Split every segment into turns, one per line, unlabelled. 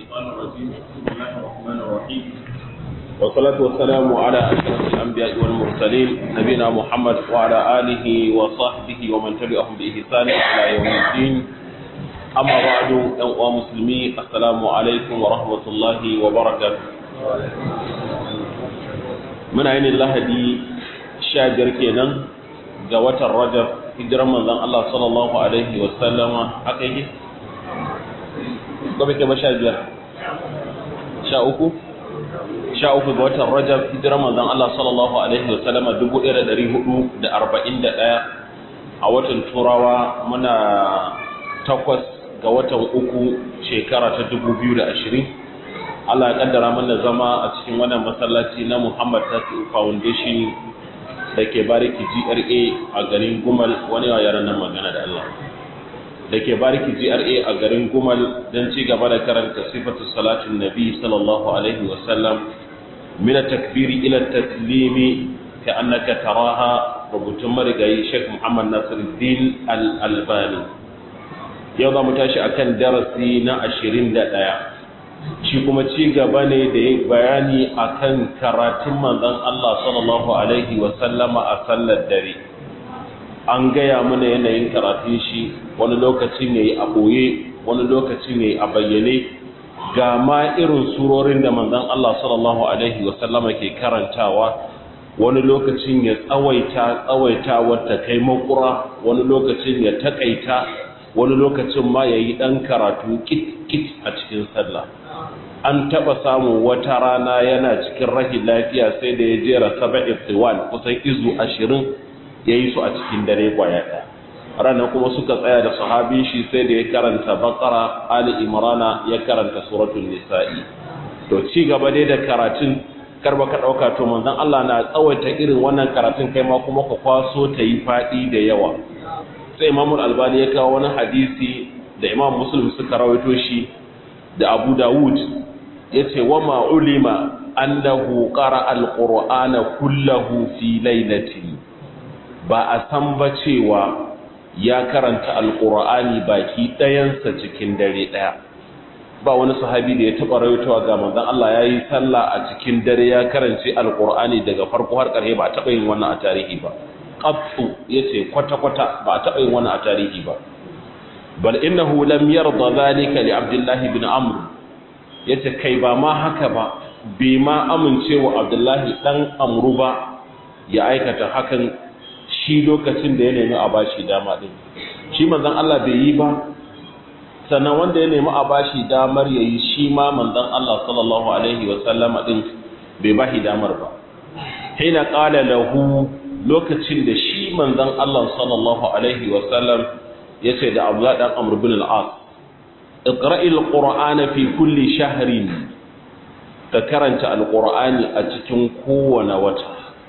الشيطان الرجيم بسم الله الرحمن الرحيم والصلاة والسلام على أشرف الأنبياء والمرسلين نبينا محمد وعلى آله وصحبه ومن تبعهم بإحسان إلى يوم الدين أما بعد أيها المسلمين السلام عليكم ورحمة الله وبركاته من عين الله دي شاجر كينا جوات الرجب hijiran manzon Allah sallallahu alaihi wa sallama haka yake gobe ke ba sha biyar sha uku sha uku ga watan rajab hijiran manzon Allah sallallahu alaihi wa sallama dubu ɗaya da ɗari hudu da arba'in da ɗaya a watan turawa muna takwas ga watan uku shekara ta dubu biyu da ashirin Allah ya kaddara mana zama a cikin wannan masallaci na Muhammad Tasi'u Foundation da ke bariki GRA a garin Gumal wani yaran nan magana da Allah da ke bariki GRA a garin Gumal don ci gaba da karanta sifatu salatin Nabi sallallahu alaihi wa sallam min takbiri ila taslimi ka annaka taraha rubutun marigayi Sheikh Muhammad Nasiruddin Al-Albani yau za mu tashi akan darasi na 21 shi kuma ci gaba ne da ya bayani akan karatun manzon Allah sallallahu alaihi wasallama a sallar dare an gaya mana yanayin karatun shi wani lokaci ne a ɓoye wani lokaci ne a bayyane ga ma irin surorin da manzon Allah sallallahu alaihi wasallama ke karantawa wani lokacin ya tsawaita tsawaita wata kai makura wani lokacin ya takaita wani lokacin ma ya yi ɗan karatu kit-kit a cikin sallah an taba samu wata rana yana cikin rahin lafiya sai da ya jera saba iftiwan kusan izu ashirin ya yi su a cikin dare kwaya ɗaya ranar kuma suka tsaya da sahabin shi sai da ya karanta bakara ali imrana ya karanta suratul nisa'i to ci gaba dai da karatun karba ka ɗauka to manzon Allah na tsawaita irin wannan karatun kai ma kuma ka kwaso ta yi faɗi da yawa sai imamul albani ya kawo wani hadisi da imam muslim suka rawaito shi da abu dawud yace wa ma ulima annahu qara alqur'ana kullahu fi lailatin ba a san ba cewa ya karanta alqur'ani baki dayansa cikin dare daya ba wani sahabi da ya taba rawaitowa ga manzon Allah yayi sallah a cikin dare ya karance alqur'ani daga farko har ƙarshe ba taba yin wannan a tarihi ba qattu yace kwata kwata ba taba yin wannan a tarihi ba bal innahu lam yarda dhalika li abdullah ibn amr ya ce kai ba ma haka ba bai ma amincewa abdullahi ɗan amru ba ya aikata hakan shi lokacin da ya nemi a bashi dama ɗin shi manzan Allah bai yi ba sannan wanda ya nemi a bashi damar ya yi shi ma manzan Allah sallallahu alaihi wasallama ɗin bai ba shi damar ba hina ƙala lahu lokacin da shi manzan Allah sallallahu alaihi wasallam ya ce da abdullahi ɗan amru bin al'as اقرأ القرآن في كل شهر ككرنت القرآن أتكن كون وتا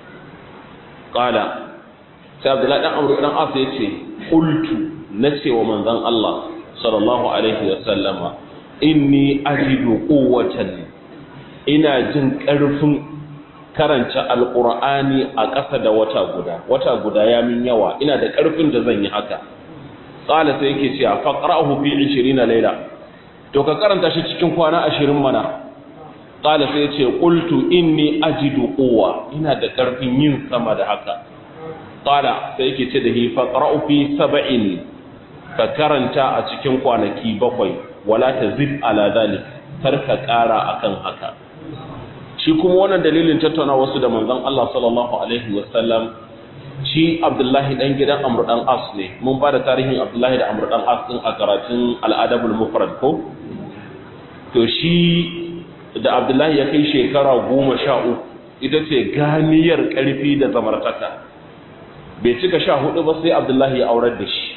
قال سيد الله دان أمر دان أصي يتي قلت نسي ومن ذن الله صلى الله عليه وسلم إني أجد قوة إنا جن كرفن karanta alqur'ani a ƙasa da wata guda wata guda ya min yawa ina da ƙarfin da zan yi haka qala sai yake cewa faqra'uhu fi 20 layla to ka karanta shi cikin kwana 20 mana qala sai yace qultu inni ajidu quwwa ina da karfin yin sama da haka qala sai yake ce da hi faqra'u fi 70 ka karanta a cikin kwanaki bakwai wala tazid ala zalik kar ka kara akan haka shi kuma wannan dalilin tattauna wasu da manzon Allah sallallahu alaihi wasallam shi abdullahi dan gidan amr dan as ne mun ba da tarihin abdullahi da amr dan as din a karatun al'adabul mufrad ko to shi da abdullahi ya kai shekara goma sha uku ita ce ganiyar karfi da zamartaka bai cika sha hudu ba sai abdullahi ya aurar da shi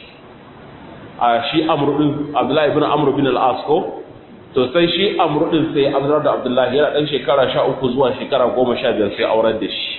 a shi amr din abdullahi ibn amr bin al-as ko to sai shi amr din sai abdullahi da abdullahi yana dan shekara sha uku zuwa shekara goma sha biyar sai aurar da shi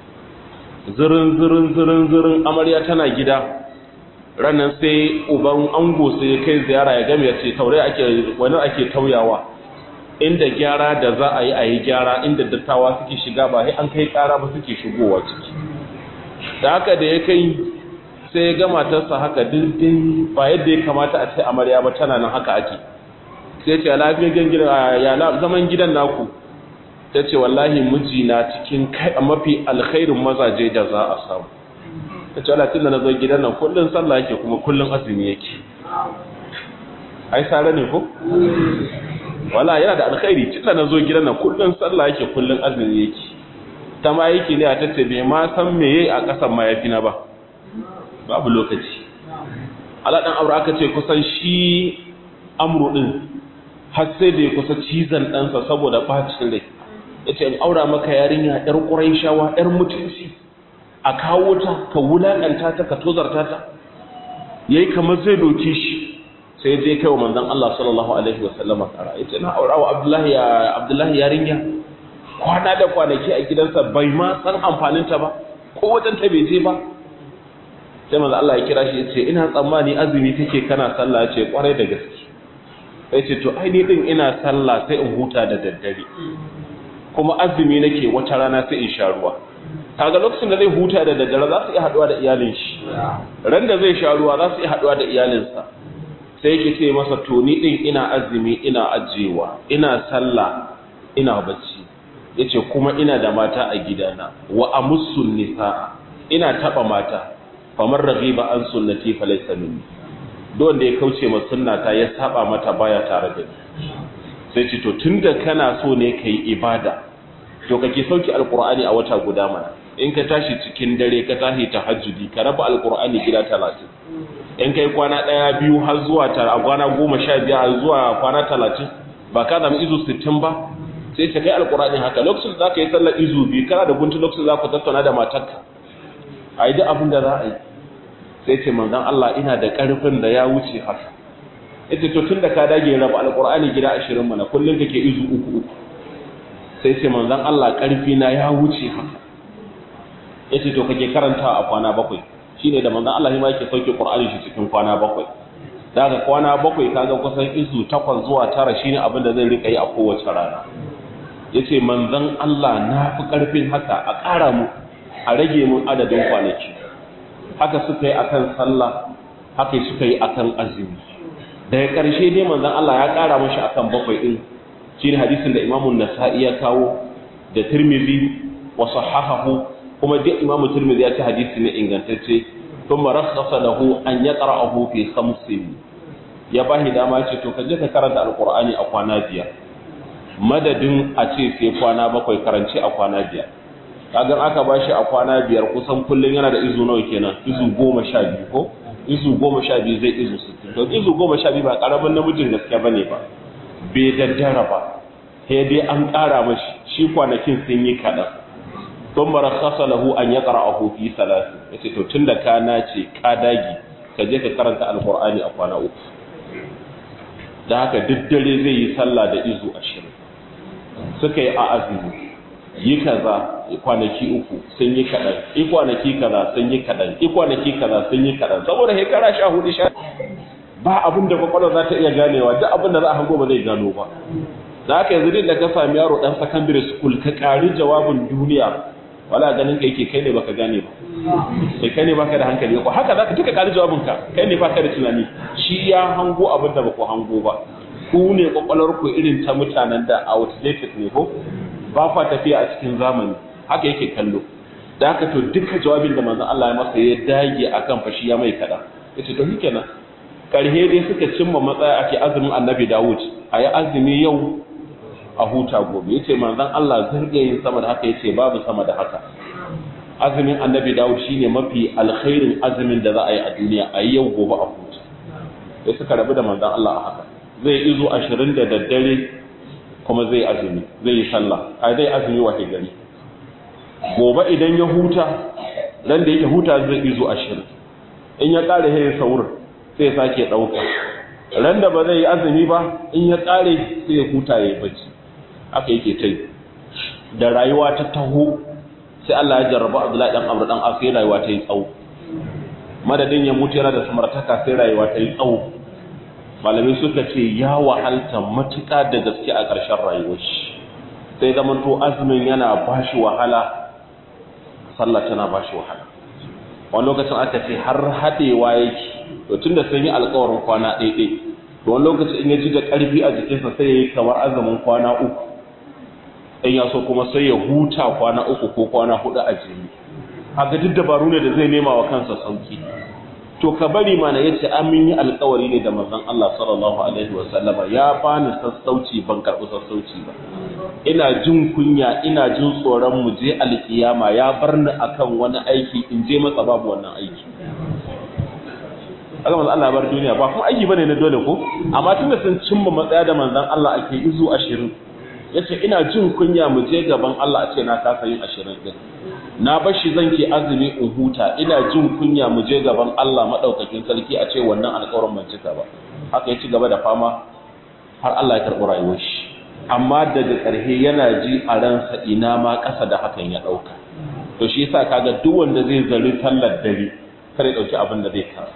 zirin zirin zirin zirin amarya tana gida ranar sai uban ango sai kai ziyara ya game ya ce taure ake wani ake tauyawa inda gyara da za a yi a yi gyara inda dattawa suke shiga ba sai an kai kara ba suke shigowa ciki da haka da ya kai sai ya ga matarsa haka dindin ba yadda ya kamata a ce amarya ba tana nan haka ake sai ce lafiyayyen gida ya zaman gidan naku ta ce wallahi mijina cikin kai a mafi alkhairin mazaje da za a samu ta ce walatin da na zo gidan nan kullum sallah yake kuma kullum azumi yake ai sare ne ko wala yana da alkhairi tun da na zo gidan nan kullum sallah yake kullum azumi yake ta ma yake ne a tace bai ma san me yayi a kasan mayafi na ba babu lokaci ala dan aure aka ce kusan shi amru din har sai da ya kusa cizon ɗansa saboda bacin rai ya ce in aura maka yarinya ‘yar ƙuraishawa ‘yar mutunci a kawo ta ka wulaƙanta ta ka tozarta ta ya yi kamar zai doke shi sai je kai wa manzan Allah sallallahu Alaihi wasallama ƙara ya ce na aura wa abdullahi yarinya kwana da kwanaki a gidansa bai ma san amfaninta ba ko wajen ta bai je ba sai manzan Allah ya kira shi ya ce ina tsammani azumi kake kana sallah ya ce kwarai da gaske ya ce to ai ni din ina sallah sai in huta da daddare kuma azumi nake wata rana sai in sha ruwa kaga lokacin da zai huta da daddare za su iya haduwa da iyalin shi ran da zai sha ruwa za su iya haduwa da iyalinsa sai yake ce masa to ni din ina azumi ina ajewa ina sallah ina bacci yace kuma ina da mata a gidana wa amussun nisa ina taba mata famar raghiba an sunnati falaysa minni don da ya kauce ma sunnata ya saba mata baya tare da ni sai ce to tunda kana so ne kai ibada to kake sauki alqur'ani a wata guda mana in ka tashi cikin dare ka tashi tahajjudi ka raba alqur'ani gida 30 in kai kwana daya biyu har zuwa tara kwana 15 har zuwa kwana 30 ba ka zama izu 60 ba sai ka kai alqur'ani haka lokacin da zaka yi sallar izu biyu kana da guntu lokacin da zaka tattauna da matarka ayi duk abin da za a yi sai ce manzon Allah ina da karfin da ya wuce haka yace to tunda ka dage raba alqur'ani gida 20 mana kullun kake izu uku uku sai ce manzon Allah karfi na ya wuce haka yace to kake karanta a kwana bakwai shine da manzon Allah ma yake sauke qur'ani shi cikin kwana bakwai daga kwana bakwai kaga kusan izu 8 zuwa 9 shine abin da zai rika yi a kowace rana yace manzon Allah na fi karfin haka a ƙara mu a rage mun adadin kwanaki haka suka yi akan sallah haka suka yi akan azumi daga ƙarshe dai manzon Allah ya ƙara mashi akan bakwai din shine hadisin da Imam nasai ya kawo da Tirmidhi wa sahahahu kuma duk Imam Tirmidhi ya ce hadisi ne ingantacce thumma rakhasa lahu an yaqra'ahu fi khamsin ya bahi dama ce to kaje ka karanta alqur'ani a kwana biyar madadin a ce sai kwana bakwai karanci a kwana biyar kagan aka bashi a kwana biyar kusan kullun yana da izu nawa kenan izu goma sha biyu ko izu goma sha biyu zai izu sittin to izu goma sha biyu ba karamin namijin gaske ba ne ba bai daddara ba sai dai an ƙara mashi shi kwanakin sun yi kaɗan don mara kasa lahu an ya ƙara a hofi salatu ya ce to tun da ka nace ka dagi ka je ka karanta alkur'ani a kwana uku da haka duk dare zai yi sallah da izu ashirin suka yi a azumi yi kaza kwanaki uku sun yi kaɗan i kwanaki kaza sun yi kaɗan i kwanaki kaza sun yi kaɗan saboda shekara sha hudu sha ba abin da kwakwalwa za ta iya ganewa duk abin da za a hango ba zai gano ba da haka yanzu din da ka sami yaro ɗan secondary school ka ƙari jawabin duniya wala ganin ka yake kai ne baka gane ba sai kai ne baka da hankali ko haka zaka tuka ƙari jawabin ka kai ne baka da tunani shi ya hango abin da baku hango ba ku ne kwakwalwar ku irin ta mutanen da outdated ne ko ba fa tafiya a cikin zamani haka yake kallo da haka to duka jawabin da manzon Allah ya masa ya dage akan fashi ya mai kada yace to shikenan karhe dai suka cimma matsaya ake azumin Annabi Dawud ayi azumi yau a huta gobe yace manzon Allah zai yin sama da haka yace babu sama da haka azumin Annabi Dawud shine mafi alkhairin azumin da za a yi a duniya ayi yau gobe a huta sai suka rabu da manzon Allah a haka zai izo 20 da daddare kuma zai azumi zai yi sallah a zai azumi wace gari gobe idan ya huta ran da yake huta zai izo ashirin in ya kare sai saur sai sake dauka ran da ba zai yi azumi ba in ya kare sai ya huta ya bacci haka yake tai da rayuwa ta taho sai Allah ya jarraba Abdullahi dan Amr dan As sai rayuwa ta yi tsawo madadin ya mutu yana da samartaka sai rayuwa ta yi tsawo malamai suka ce ya wahalta matuƙa da gaske a ƙarshen rayuwar shi sai zamanto azumin yana ba shi wahala sallah tana ba shi wahala wani lokacin aka ce har haɗewa yake to tun da sun yi alkawarin kwana ɗaiɗai to wani lokaci in ya ji da ƙarfi a jikinsa sai ya yi kamar azumin kwana uku in ya so kuma sai ya huta kwana uku ko kwana hudu a jini haka duk dabaru ne da zai nema wa kansa sauki to ka bari mana yace amin yi alƙawari ne da manzon Allah sallallahu alaihi wa sallama ya bani sassauci ban karɓi sassauci ba ina jin kunya ina jin tsoron mu je alkiyama ya bar ni akan wani aiki in je masa babu wannan aiki aka manzon Allah bar duniya ba kuma aiki bane na dole ko amma tunda sun cimma matsaya da manzon Allah ake izu 20 yace ina jin kunya mu je gaban Allah a ce na kasa yin 20 din na bashi zan ke azumi in huta ina jin kunya mu je gaban Allah madaukakin sarki a ce wannan alƙawarin ban cika ba haka ya ci gaba da fama har Allah ya karɓi rayuwar shi amma daga ƙarshe yana ji a ransa ina ma ƙasa da hakan ya ɗauka to shi yasa kaga duk wanda zai zari tallar dare kare ɗauki abin da zai kasa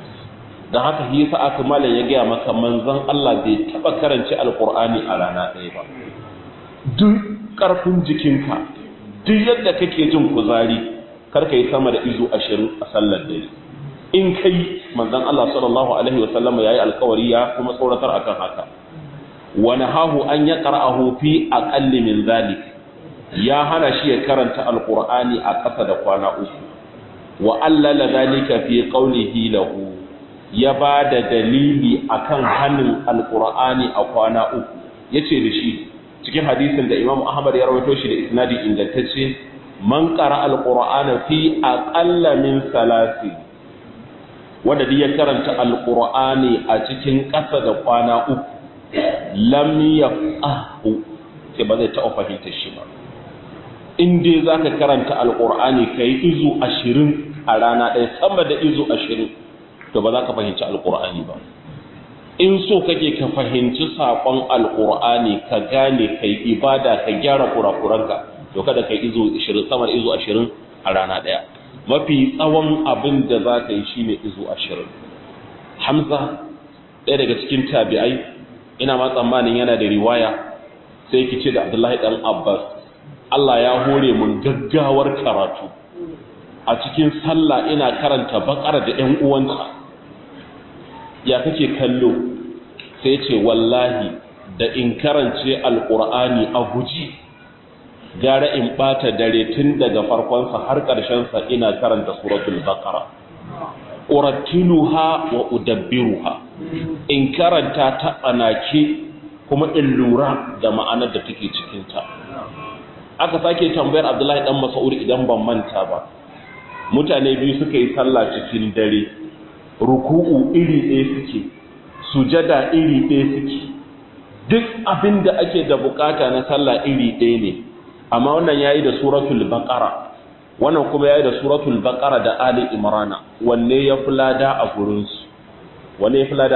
don haka shi yasa aka malam ya gaya maka manzon Allah bai taɓa karanci alƙur'ani a rana ɗaya ba duk ƙarfin jikinka duk yadda kake jin kuzari karka yi sama da izu ashirin a sallar dare in kai manzon Allah sallallahu alaihi wasallam yayi alkawari ya kuma tsoratar akan haka wa nahahu an yaqra'ahu fi aqalli min zalik ya hana shi ya karanta alqur'ani a ƙasa da kwana uku wa allala zalika fi qawlihi lahu ya ba da dalili akan hanin alqur'ani a kwana uku yace da shi cikin hadisin da Imam Ahmad ya rawaito shi da isnadi ingantacce man qara alqur'ana fi aqalla min salasi wanda duk ya karanta alqur'ani a cikin ƙasa da kwana uku lam yafqahu sai ba zai taɓa fahimtar shi ba in dai zaka karanta alqur'ani kai izu 20 a rana ɗaya sama da izu 20 to ba za ka fahimci alqur'ani ba in so kake ka fahimci saƙon alƙur'ani ka gane kai ibada ka gyara kurakuranka to kada kai izo 20 sama da izo 20 a rana ɗaya mafi tsawon abin da za ka yi shine izo 20 hamza ɗaya daga cikin tabi'ai ina ma tsammanin yana da riwaya sai ki ce da abdullahi ɗan abbas allah ya hore mun gaggawar karatu a cikin sallah ina karanta bakara da 'yan uwanta ya kake kallo sai ce wallahi da in karance alkur'ani a guji gara in bata dare tun daga farkonsa har ƙarshensa ina karanta suratul baqara urattiluha wa udabbiruha in karanta ta tsanake kuma in lura da ma'anar da take cikin ta aka sake tambayar Abdullahi dan Mas'ud idan ban manta ba mutane biyu suka yi sallah cikin dare ruku'u iri ɗaya suke sujada iri ɗaya suke duk abin da ake da bukata na sallah iri ɗaya ne amma wannan yayi da suratul baqara wannan kuma yayi da suratul baqara da ali imrana wanne ya fulada a gurin su wanne ya fulada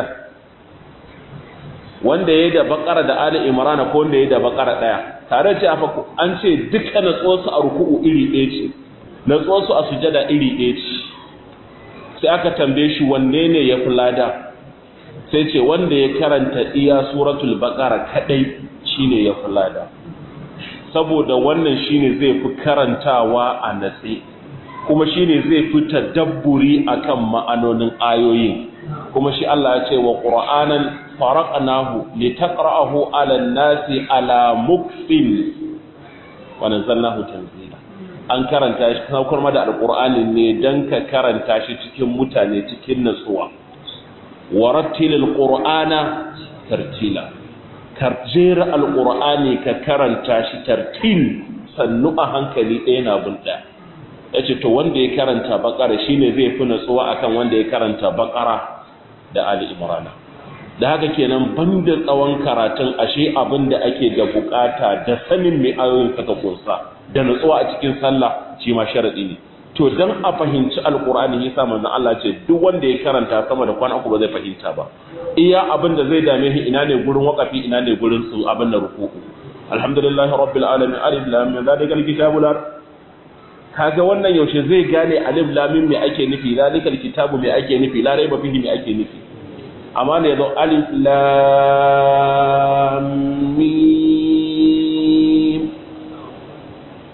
wanda yayi da baqara da ali imrana ko wanda yayi da baqara daya tare da cewa an ce duka natsuwarsu a ruku'u iri ɗaya ce natsuwarsu a sujada iri ɗaya ce sai aka tambaye shi wanne ne ya fulada sai ce wanda ya karanta iya suratul baqara kadai shine ya fulada saboda wannan shine zai fi karantawa a natsi kuma shine zai fi tadabburi akan ma'anonin ayoyin kuma shi Allah ya ce wa qur'anan faraqnahu litaqra'ahu 'ala an-nasi 'ala mukfin wa nazzalnahu tanzila an karanta shi saukar ma da alqur'ani ne dan ka karanta shi cikin mutane cikin natsuwa warattilil qur'ana tartila karjera alqur'ani ka karanta shi tartil sannu a hankali ɗaya na bin ɗaya yace to wanda ya karanta bakara shine zai fi natsuwa akan wanda ya karanta bakara da ali imrana da haka kenan banda tsawon karatun ashe abin da ake da bukata da sanin mai ayoyin saka kunsa da natsuwa a cikin sallah shi ma sharadi ne to dan a fahimci alqur'ani yasa manzon Allah ce duk wanda ya karanta sama da kwana uku ba zai fahimta ba iya abin da zai dame shi ina ne gurin waqafi ina ne gurin su abin da ruku'u alhamdulillahi rabbil alamin alif lam mim zalikal kitabu la kaga wannan yaushe zai gane alif lam mim me ake nufi zalikal kitabu me ake nufi la raiba fihi me ake nufi amma ne yazo alif lam mim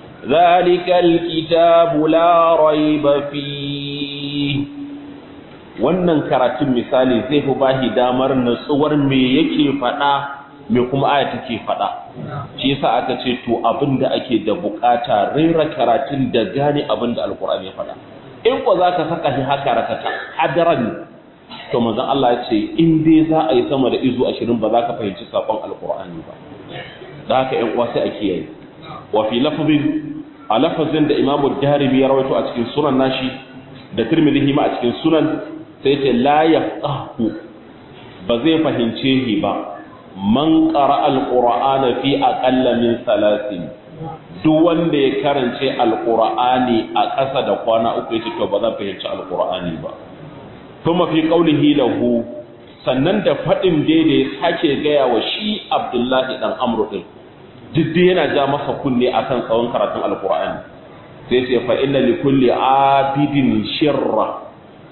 zalikal kitabu la raiba fihi wannan karatun misali zai fi bahi damar natsuwar me yake faɗa me kuma aya take faɗa shi yasa aka ce to abin da ake da bukata rera karatun da gane abin da alkur'ani ya faɗa in ko za ka saka shi haka rakata hadaran to manzon Allah ya ce in dai za a yi sama da izu ashirin ba za ka fahimci sakon alkur'ani ba da haka ƴan uwa sai a kiyaye wa fi lafzin a lafazin da imamu darimi ya rawaito a cikin sunan nashi da tirmidhi ma a cikin sunan sai ce la yafqahu ba zai fahimce shi ba man qara alqur'ana fi aqalla min salasin duk wanda ya karance alqur'ani a ƙasa da kwana uku yace to ba zan fahimci alqur'ani ba kuma fi qaulihi lahu sannan da fadin da ya sake gaya wa shi Abdullahi dan Amr din duk yana ja masa kunne akan tsawon karatun alqur'ani sai ce fa inna li kulli abidin shirra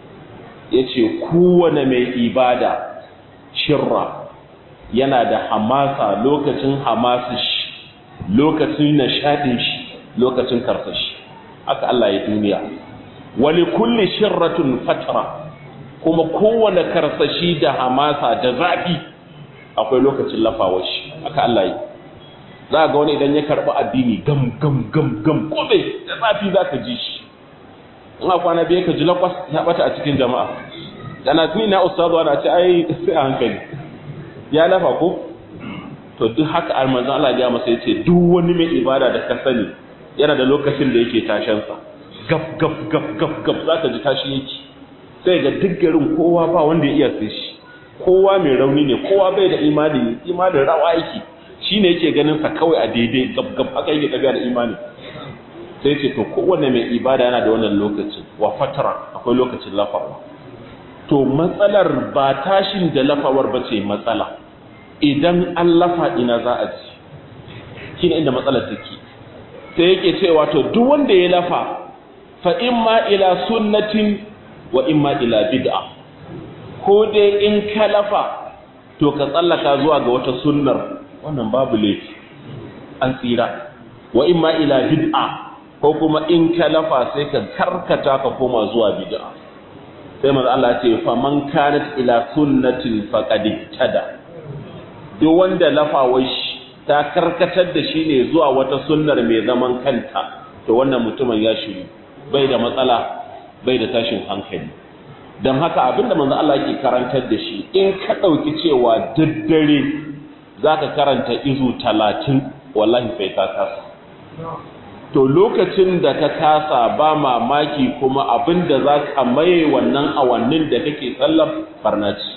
yace kowane mai ibada shirra yana da hamasa lokacin hamasa shi lokacin nashadin shi lokacin karsashi haka Allah ya duniya wali kulli shirratun fatra kuma kowane karsashi da hamasa da zafi akwai lokacin lafawar shi haka Allah ya za ga wani idan ya karɓi addini gam gam gam gam kome da zafi za ka ji shi in a kwana biyu ka ji lakwas ya bata a cikin jama'a da na tuni na ustazu ana ce ai sai a hankali ya lafa ko to duk haka almanzan Allah ya masa yace duk wani mai ibada da ka sani yana da lokacin da yake tashan sa gaf gaf gaf gaf gaf zaka ji tashi yake sai ga duk garin kowa ba wanda ya iya sai shi kowa mai rauni ne kowa bai da imani imanin rawa yake shine yake ganin sa kawai a daidai gaf gaf haka yake tafiya da imani sai ce to kowanne mai ibada yana da wannan lokacin wa fatara akwai lokacin lafawa to matsalar ba tashin da lafawar ba ce matsala idan an lafa ina za a ji shine inda matsalar take sai yake cewa to duk wanda ya lafa fa imma ila sunnatin wa imma ila bid'a ko dai in ka lafa to ka tsallaka zuwa ga wata sunnar wannan babu laifi an tsira wa imma ila bid'a ko kuma in ka lafa sai ka karkata ka koma zuwa bid'a sai manzo Allah ce fa man kanat ila sunnatin faqad tada duk wanda lafawar shi ta karkatar da shi ne zuwa wata sunnar mai zaman kanta to wannan mutumin ya shiru bai da matsala bai da tashin hankali don haka abinda manzo Allah yake karantar da shi in ka dauki cewa daddare zaka karanta izu 30 wallahi sai ka kasa to lokacin da ka kasa ba mamaki kuma abin da za ka maye wannan awannin da kake tsallar farnaci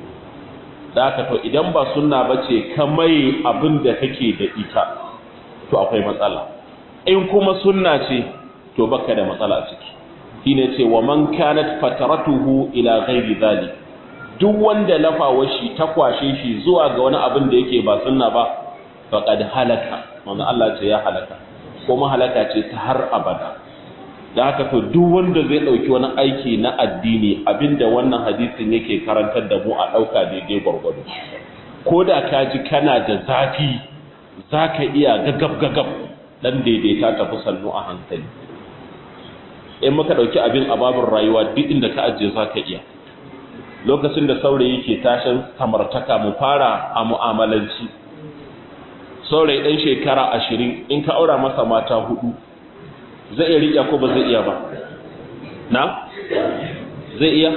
da haka to idan ba sunna ba ce ka maye abin da kake da ita to akwai matsala in kuma sunna ce to baka da matsala a ciki shine ce wa man kanat fataratuhu ila ghairi zalik duk wanda lafawar shi ta kwashe shi zuwa ga wani abin da yake ba sunna ba faqad halaka manzo Allah ce ya halaka kuma halaka ce ta har abada da haka to duk wanda zai dauki wani aiki na addini abinda wannan hadisin yake karantar da mu a dauka daidai gwargwado ko da ka ji kana da zafi zaka iya gagab gagab dan daidaita tafi sannu a hankali in muka dauki abin ababin rayuwa duk inda ka ajiye zaka iya lokacin da saurayi ke tashin samartaka mu fara a mu'amalanci saurayi ɗan shekara ashirin in ka aura masa mata hudu zai iya riƙe ko ba zai iya ba na? zai iya?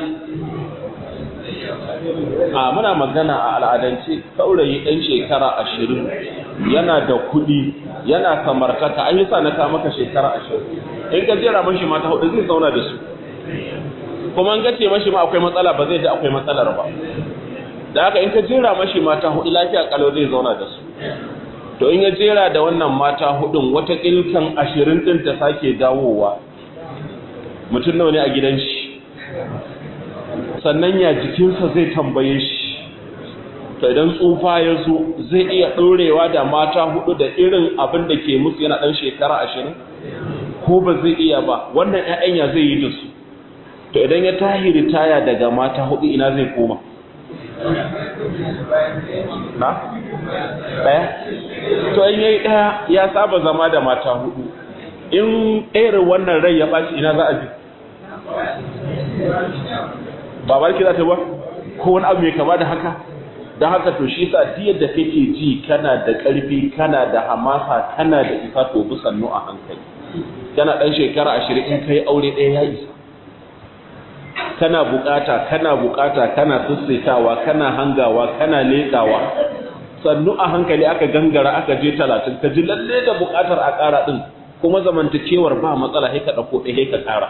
a muna magana a al'adance saurayi ɗan shekara ashirin yana da kuɗi yana samartaka an yi sa na ka maka shekara ashirin in ka jera mashi mata hudu zai zauna da su kuma an gace mashi ma akwai matsala ba zai ji akwai matsalar ba da haka in ka jera mashi mata hudu lafiya kalau zai zauna da su to in ya jera da wannan mata hudun wata ilkan ashirin din ta sake dawowa mutum nawa ne a gidan shi sannan ya jikinsa zai tambaye shi to idan tsufa ya zo zai iya ɗorewa da mata hudu da irin abin da ke musu yana ɗan shekara ashirin ko ba zai iya ba wannan 'ya'yan ya zai yi da su to idan ya tahi ritaya daga mata hudu ina zai koma na? ɗaya? to in yayi ɗaya ya saba zama da mata hudu in irin wannan rai ya ɓaci ina za a ji ba barki za ta ba ko wani abu mai kama da haka don haka to shi sa diyar da kake ji kana da ƙarfi kana da hamasa kana da isa to bi sannu a hankali kana ɗan shekara ashirin in kai aure ɗaya ya isa kana bukata kana bukata kana sassaitawa kana hangawa kana leƙawa sannu a hankali aka gangara aka je talatin ka ji lalle da bukatar a ƙara ɗin kuma zamantakewar ba matsala sai ka ɗauko ɗaya ka ƙara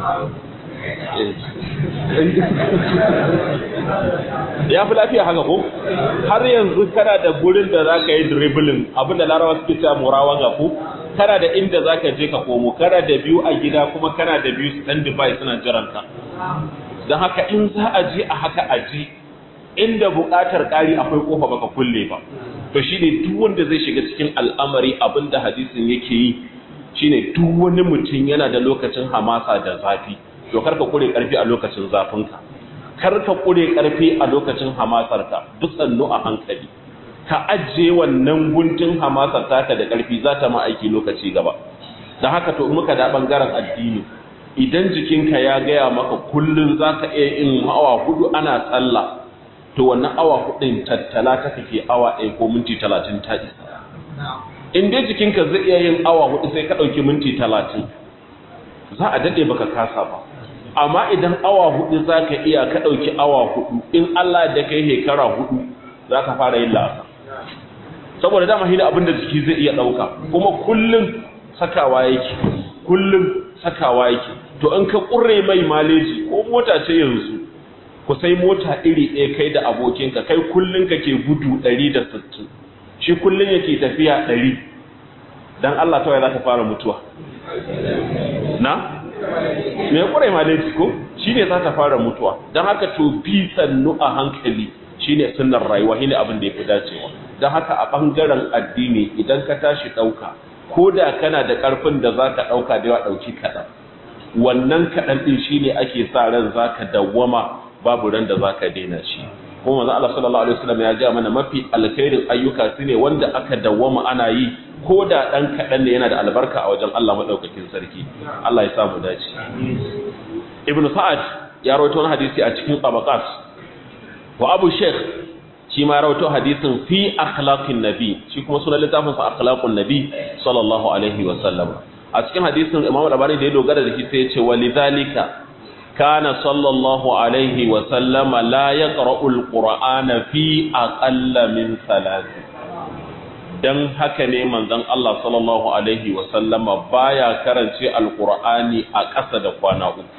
ya fi lafiya haka ko har yanzu kana da gurin da za ka yi dribbling abinda larawa suke cewa murawa ga ku kana da inda za ka je ka komo kana da biyu a gida kuma kana da biyu stand by suna jiranka don haka in za a je a haka a ji inda buƙatar ƙari akwai ƙofa baka kulle ba to shine duk wanda zai shiga cikin al'amari abinda hadisin yake yi shine duk wani mutum yana da lokacin hamasa da zafi to karka kure karfi a lokacin zafinka karka kure karfi a lokacin hamasarka duk sannu a hankali ka ajiye wannan guntun hamasar taka da karfi za ta ma aiki lokaci gaba da haka to muka da bangaren addini idan jikinka ya gaya maka kullun za ka iya yin awa hudu ana sallah to wannan awa hudun tattala ta kake awa ɗaya ko minti talatin ta isa in dai jikinka zai iya yin awa hudu sai ka ɗauki minti talatin za a daɗe baka kasa ba amma idan awa hudu za ka iya ka ɗauki awa hudu in Allah da kai hekara hudu za ka fara yin la'asa saboda dama hila abin da jiki zai iya ɗauka kuma kullum sakawa yake kullum sakawa yake to in ka ƙure mai maleji ko mota ce yanzu ku sai mota iri ɗaya kai da abokinka kai kullum kake gudu 160 shi kullum yake tafiya 100 dan Allah kawai za ka fara mutuwa na me kure maleji ko shine za ta fara mutuwa dan haka to bi sannu a hankali shine sunnar rayuwa shine abin da yafi dacewa dan haka a bangaren addini idan ka tashi dauka koda kana da karfin da zaka dauka da yawa dauki kadan wannan kadan din shine ake sa ran zaka dawwama babu ran da zaka daina shi kuma manzo Allah sallallahu alaihi wasallam ya ga mana mafi alkhairin ayyuka sune wanda aka dawwama ana yi ko da ɗan kaɗan ne yana da albarka a wajen Allah maɗaukakin sarki Allah ya samu dace ibn sa'ad ya rawaito wani hadisi a cikin tabaqat wa abu sheikh shi ma ya rawaito hadisin fi akhlaqin nabi shi kuma sunan littafin sa akhlaqun nabi sallallahu alaihi wa sallam a cikin hadisin imam al-albani da ya dogara da shi sai ya ce walidhalika kana sallallahu alaihi wa sallama la yaqra'u al-qur'ana fi aqalla min salati dan haka ne manzon Allah sallallahu alaihi wa sallama baya karance alqur'ani a ƙasa da kwana uku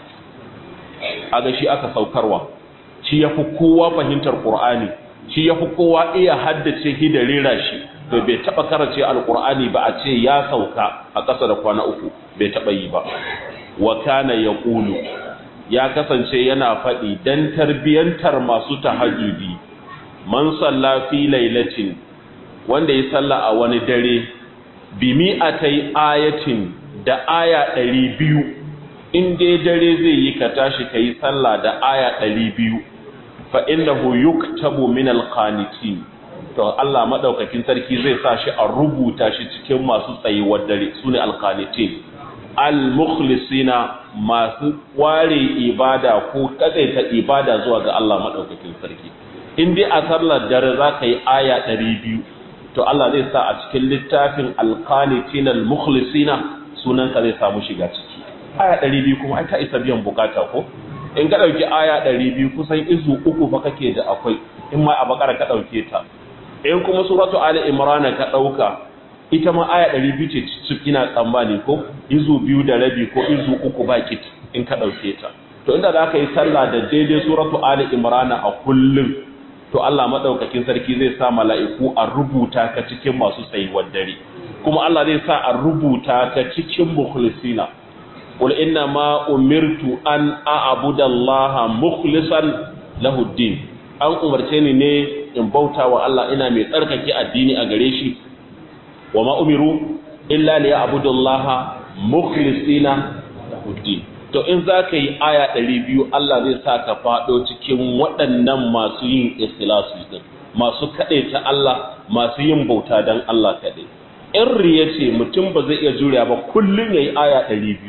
aga shi aka saukarwa shi yafi kowa fahimtar qur'ani shi yafi kowa iya haddace shi da rera shi to bai taba karance alqur'ani ba a ce ya sauka a ƙasa da kwana uku bai taba yi ba wa kana yaqulu ya kasance yana faɗi dan tarbiyantar masu tahajjudi man salla fi lailatin wanda ya salla a wani dare bi mi'atai ayatin da aya ɗari biyu in dai dare zai yi ka tashi ka yi salla da aya ɗari biyu fa innahu yuktabu min alqanitin to Allah madaukakin sarki zai sa shi a rubuta shi cikin masu tsayuwar dare sune alqanitin al-mukhlisina masu ware ibada ko kadaita ibada zuwa ga Allah madaukakin sarki in dai a sallar dare za ka yi aya ɗari biyu to Allah zai sa a cikin littafin alqanitin al-mukhlisina sunan ka zai samu shiga ciki aya 200 kuma ai ta isa biyan bukata ko in ka dauki aya 200 kusan izu uku fa kake da akwai in ma a bakara ka dauke ta in kuma suratu ali imran ka dauka ita ma aya 200 ce cikin ina tsammani ko izu biyu da rabi ko izu uku ba kit in ka dauke ta to inda za ka yi sallah da daidai suratu ali imran a kullum to Allah madaukakin sarki zai sa mala'iku a rubuta ka cikin masu tsayuwar dare kuma Allah zai sa a rubuta ka cikin mukhlisina qul inna ma umirtu an a'budu Allah mukhlishan lahu din an umarce ni ne in bauta wa Allah ina mai tsarkake addini a gare shi wa ma umiru illa liya'budu Allah mukhlisina lahu din to in za ka yi aya ɗari biyu Allah zai sa ka faɗo cikin waɗannan masu yin ikhlasi din masu kaɗai ta Allah masu yin bauta don Allah kaɗai in riya ce mutum ba zai iya juriya ba kullum ya yi aya ɗari biyu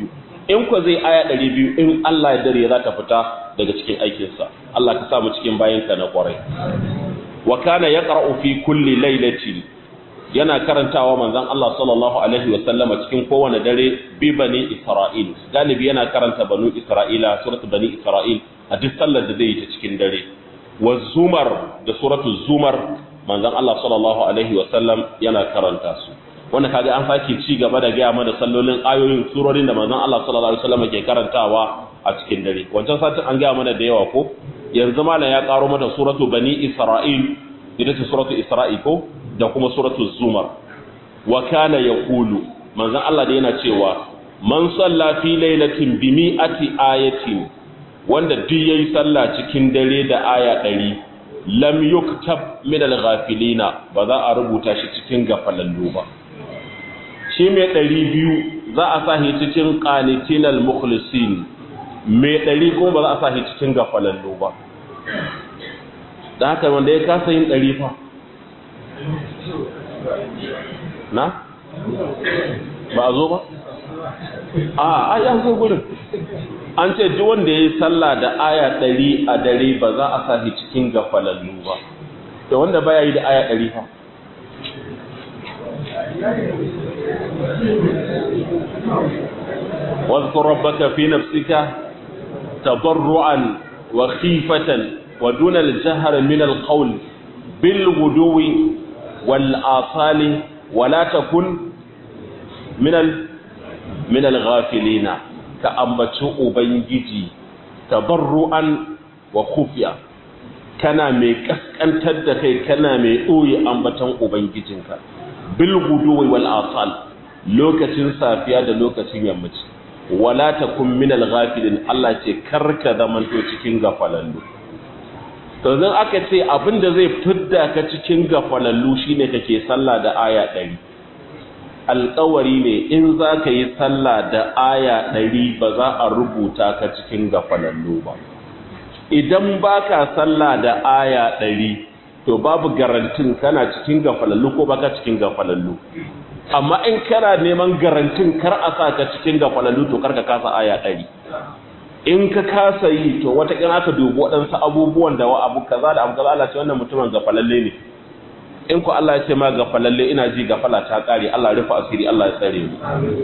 in ko zai aya 200 in Allah ya dare za ta fita daga cikin aikinsa Allah ka sa mu cikin bayanka na kwarai wa kana yaqra'u fi kulli lailatin yana karantawa manzon Allah sallallahu alaihi wa sallama cikin kowane dare bi bani Isra'il galibi yana karanta banu Isra'ila suratul bani Isra'il a duk sallar da zai yi ta cikin dare wa zumar da suratul zumar manzon Allah sallallahu alaihi wa sallam yana karanta su wanda kaga an sake ci gaba da gaya mana sallolin ayoyin surorin da manzon Allah sallallahu alaihi wa sallam ke karantawa a cikin dare wancan satin an gaya mana da yawa ko yanzu malam ya karo mata suratu bani Isra'il ita ce suratu Isra'i ko da kuma suratul zumar wa kana yaqulu manzon Allah da yana cewa man salla fi lailatin bi mi'ati ayatin wanda duk yayi sallah cikin dare da aya 100 lam yuktab min al-ghafilina ba za a rubuta shi cikin gafalallu ba shi mai 200 za a sa shi cikin qanitin al-mukhlisin mai 100 kuma ba za a sa shi cikin gafalallu ba da haka wanda ya kasa yin 100 fa na? ba a zo ba? a a ya zo gudun an ce duk wanda ya yi sallah da aya ɗari a dare ba za a sa cikin gafalallu ba da wanda ba ya yi da aya ɗari fa واذكر ربك في نفسك تضرعا وخيفة ودون الجهر من القول بالغدو والآصال ولا تكن من ال من الغافلين كأمبتو أبنجي تضرعا وخفيا kana mai kaskantar da kai kana mai ɓoye ambaton ubangijinka bil guduwi wal asal lokacin safiya da lokacin yammaci wala takun min al ghafilin Allah ce karka zamanto cikin gafalallu to zan aka ce abinda zai fidda ka cikin gafalallu shine kake sallah da aya 100 alƙawari ne in za ka yi sallah da aya 100 ba za a rubuta ka cikin gafalallu ba idan baka sallah da aya 100 to babu garantin kana cikin gafalallu ko baka cikin gafalallu amma in kana neman garantin kar a sa ka cikin gafalallu to kar ka kasa aya 100 in ka kasa yi to wata kina ka dubi waɗansu abubuwan da wa abu kaza da abu kaza Allah ce wannan mutumin gafalalle ne in ku Allah ya ce ma gafalalle ina ji gafala ta kare Allah rufa asiri Allah ya tsare mu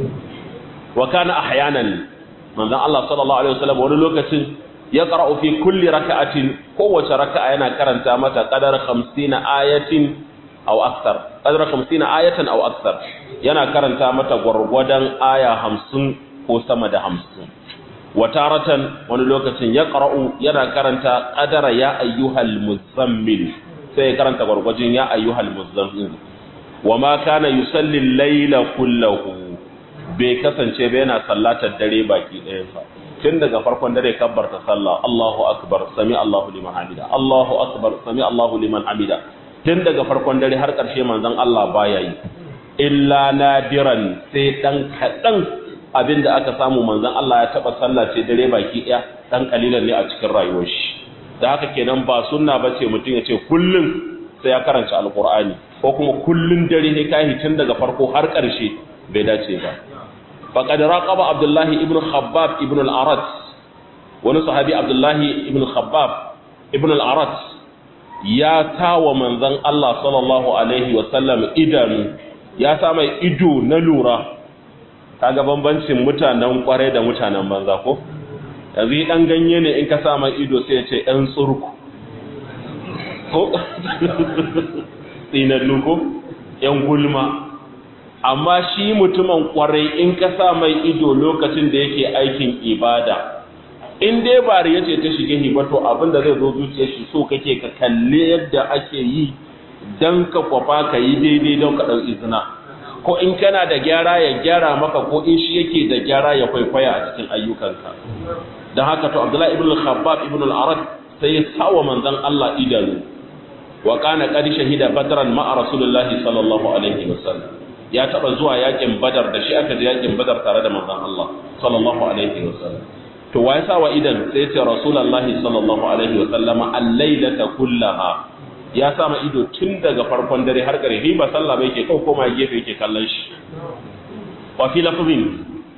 wa kana ahyanan manzon Allah sallallahu alaihi wasallam wani lokacin ya qara'u fi kulli raka'atin kowace raka'a yana karanta mata qadar 50 ayatin aw akthar qadar 50 ayatan aw akthar yana karanta mata gwargwadon aya 50 ko sama da 50 wataratan wani lokacin ya ƙara'u yana karanta ƙadara ya ayyuhal muzammil sai ya karanta gwargwajin ya ayyuhal muzammil wa ma kana yusalli laila kullahu bai kasance ba yana sallatar dare baki ɗayansa tun daga farkon dare kabbarta sallah Allahu akbar sami Allahu liman hamida Allahu akbar sami Allahu liman hamida tun daga farkon dare har ƙarshe manzon Allah baya yi illa nadiran sai dan kaɗan abin da aka samu manzon Allah ya taba sallah ce dare baki ɗaya dan kalilan ne a cikin rayuwar shi da haka kenan ba sunna bace mutum ya ce kullun sai ya karanta alqur'ani ko kuma kullun dare ne kai tun daga farko har ƙarshe bai dace ba faqad raqaba abdullahi ibn khabbab ibn al-arat wani sahabi abdullahi ibn khabbab ibn al-arat ya tawa manzon Allah sallallahu alaihi wa sallam idanu ya sa mai ido na lura kaga bambancin mutanen kwarai da mutanen banza ko yanzu dan ganye ne in ka sa mai ido sai ya ce ɗan tsurku ko tsinannu ko ‘yan gulma amma shi mutumin kwarai in ka sa mai ido lokacin da yake aikin ibada in dai bari ya ce ta shige hibato abinda zai zo zuciyar shi so kake ka kalle yadda ake yi don ka kwafa ka yi daidai don ka ɗau izina ko in kana da gyara ya gyara maka ko in shi yake da gyara ya kwaikwaya a cikin ayyukanka don haka to abdullahi ibn al-khabbab ibn al-arad sai ya sawa manzon Allah idanu wa kana qad shahida badran ma'a rasulullahi sallallahu alaihi wasallam ya taba zuwa yakin badar da shi aka je yakin badar tare da manzon Allah sallallahu alaihi wasallam to wa ya sawa idan sai ya ce rasulullahi sallallahu alaihi wasallama al-lailata kullaha ya sama ido tun daga farkon dare har ƙarfi ba sallah bai ke kau koma gefe yake kallon shi wa fi lafazin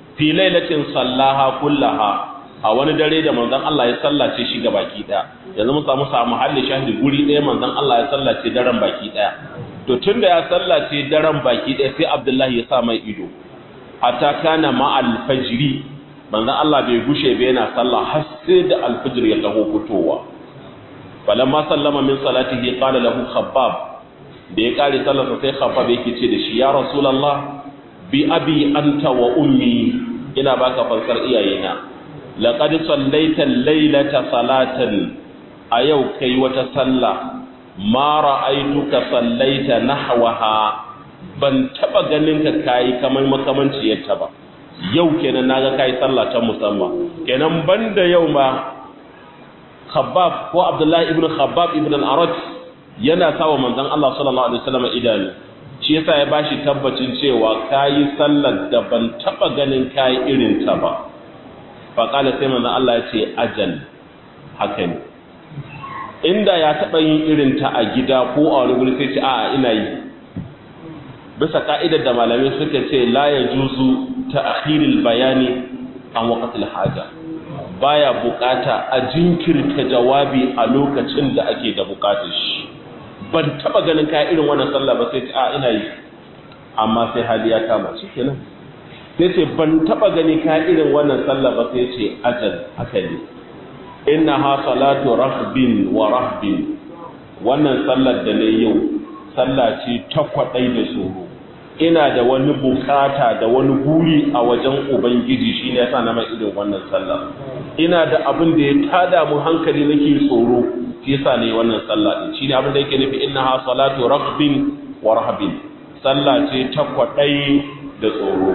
fi lailatin sallaha kullaha a wani dare da manzon Allah ya sallace shi ga baki daya yanzu mun samu samu halin shahidi guri daya manzon Allah ya sallace daren baki daya to tunda ya sallace daren baki daya sai Abdullahi ya sa mai ido hatta kana ma al-fajri manzon Allah bai gushe ba yana sallah har sai da al-fajr ya taho fitowa falamma sallama min salatihi qala lahu khabbab da ya kare sallarsa sai khabbab yake ce da shi ya rasulullah bi abi anta wa ummi ina baka fansar iyayena laqad sallaita laylata salatan a yau kai wata sallah ma ra'aituka sallaita nahwaha ban taba ganin ka kai kamar makamanciyarta ba yau kenan naga kai sallah ta musamman kenan banda yau ma Khabbab ko Abdullahi ibn Khabbab ibn al-Arad yana sawa manzon Allah sallallahu alaihi wasallam idanu shi yasa ya bashi tabbacin cewa kayi sallar da ban taba ganin kayi irin ta ba fa kala sai manzon Allah ya ce ajal haka ne inda ya taba yin irin ta a gida ko a wani guri sai ce a'a ina yi bisa ka'idar da malamai suka ce la yajuzu ta'khiril bayani an waqtil haja baya bukata a jinkirta jawabi a lokacin da ake da bukatar shi ban taba ganin ka irin wannan sallah ba sai a ina yi amma sai hali ya kama shi kenan sai ce ban taba gani ka irin wannan sallah ba sai ce ajal haka ne inna ha salatu rahbin wa rahbin wannan sallar da ne yau sallah ce ta kwadai da tsoro ina da wani bukata da wani buri a wajen ubangiji shine yasa na mai irin wannan sallah ina da abin da ya tada mu hankali nake tsoro shi yasa ne wannan sallah din shine abin da yake nufi innaha salatu raghbin wa rahbin sallah ce ta kwadai da tsoro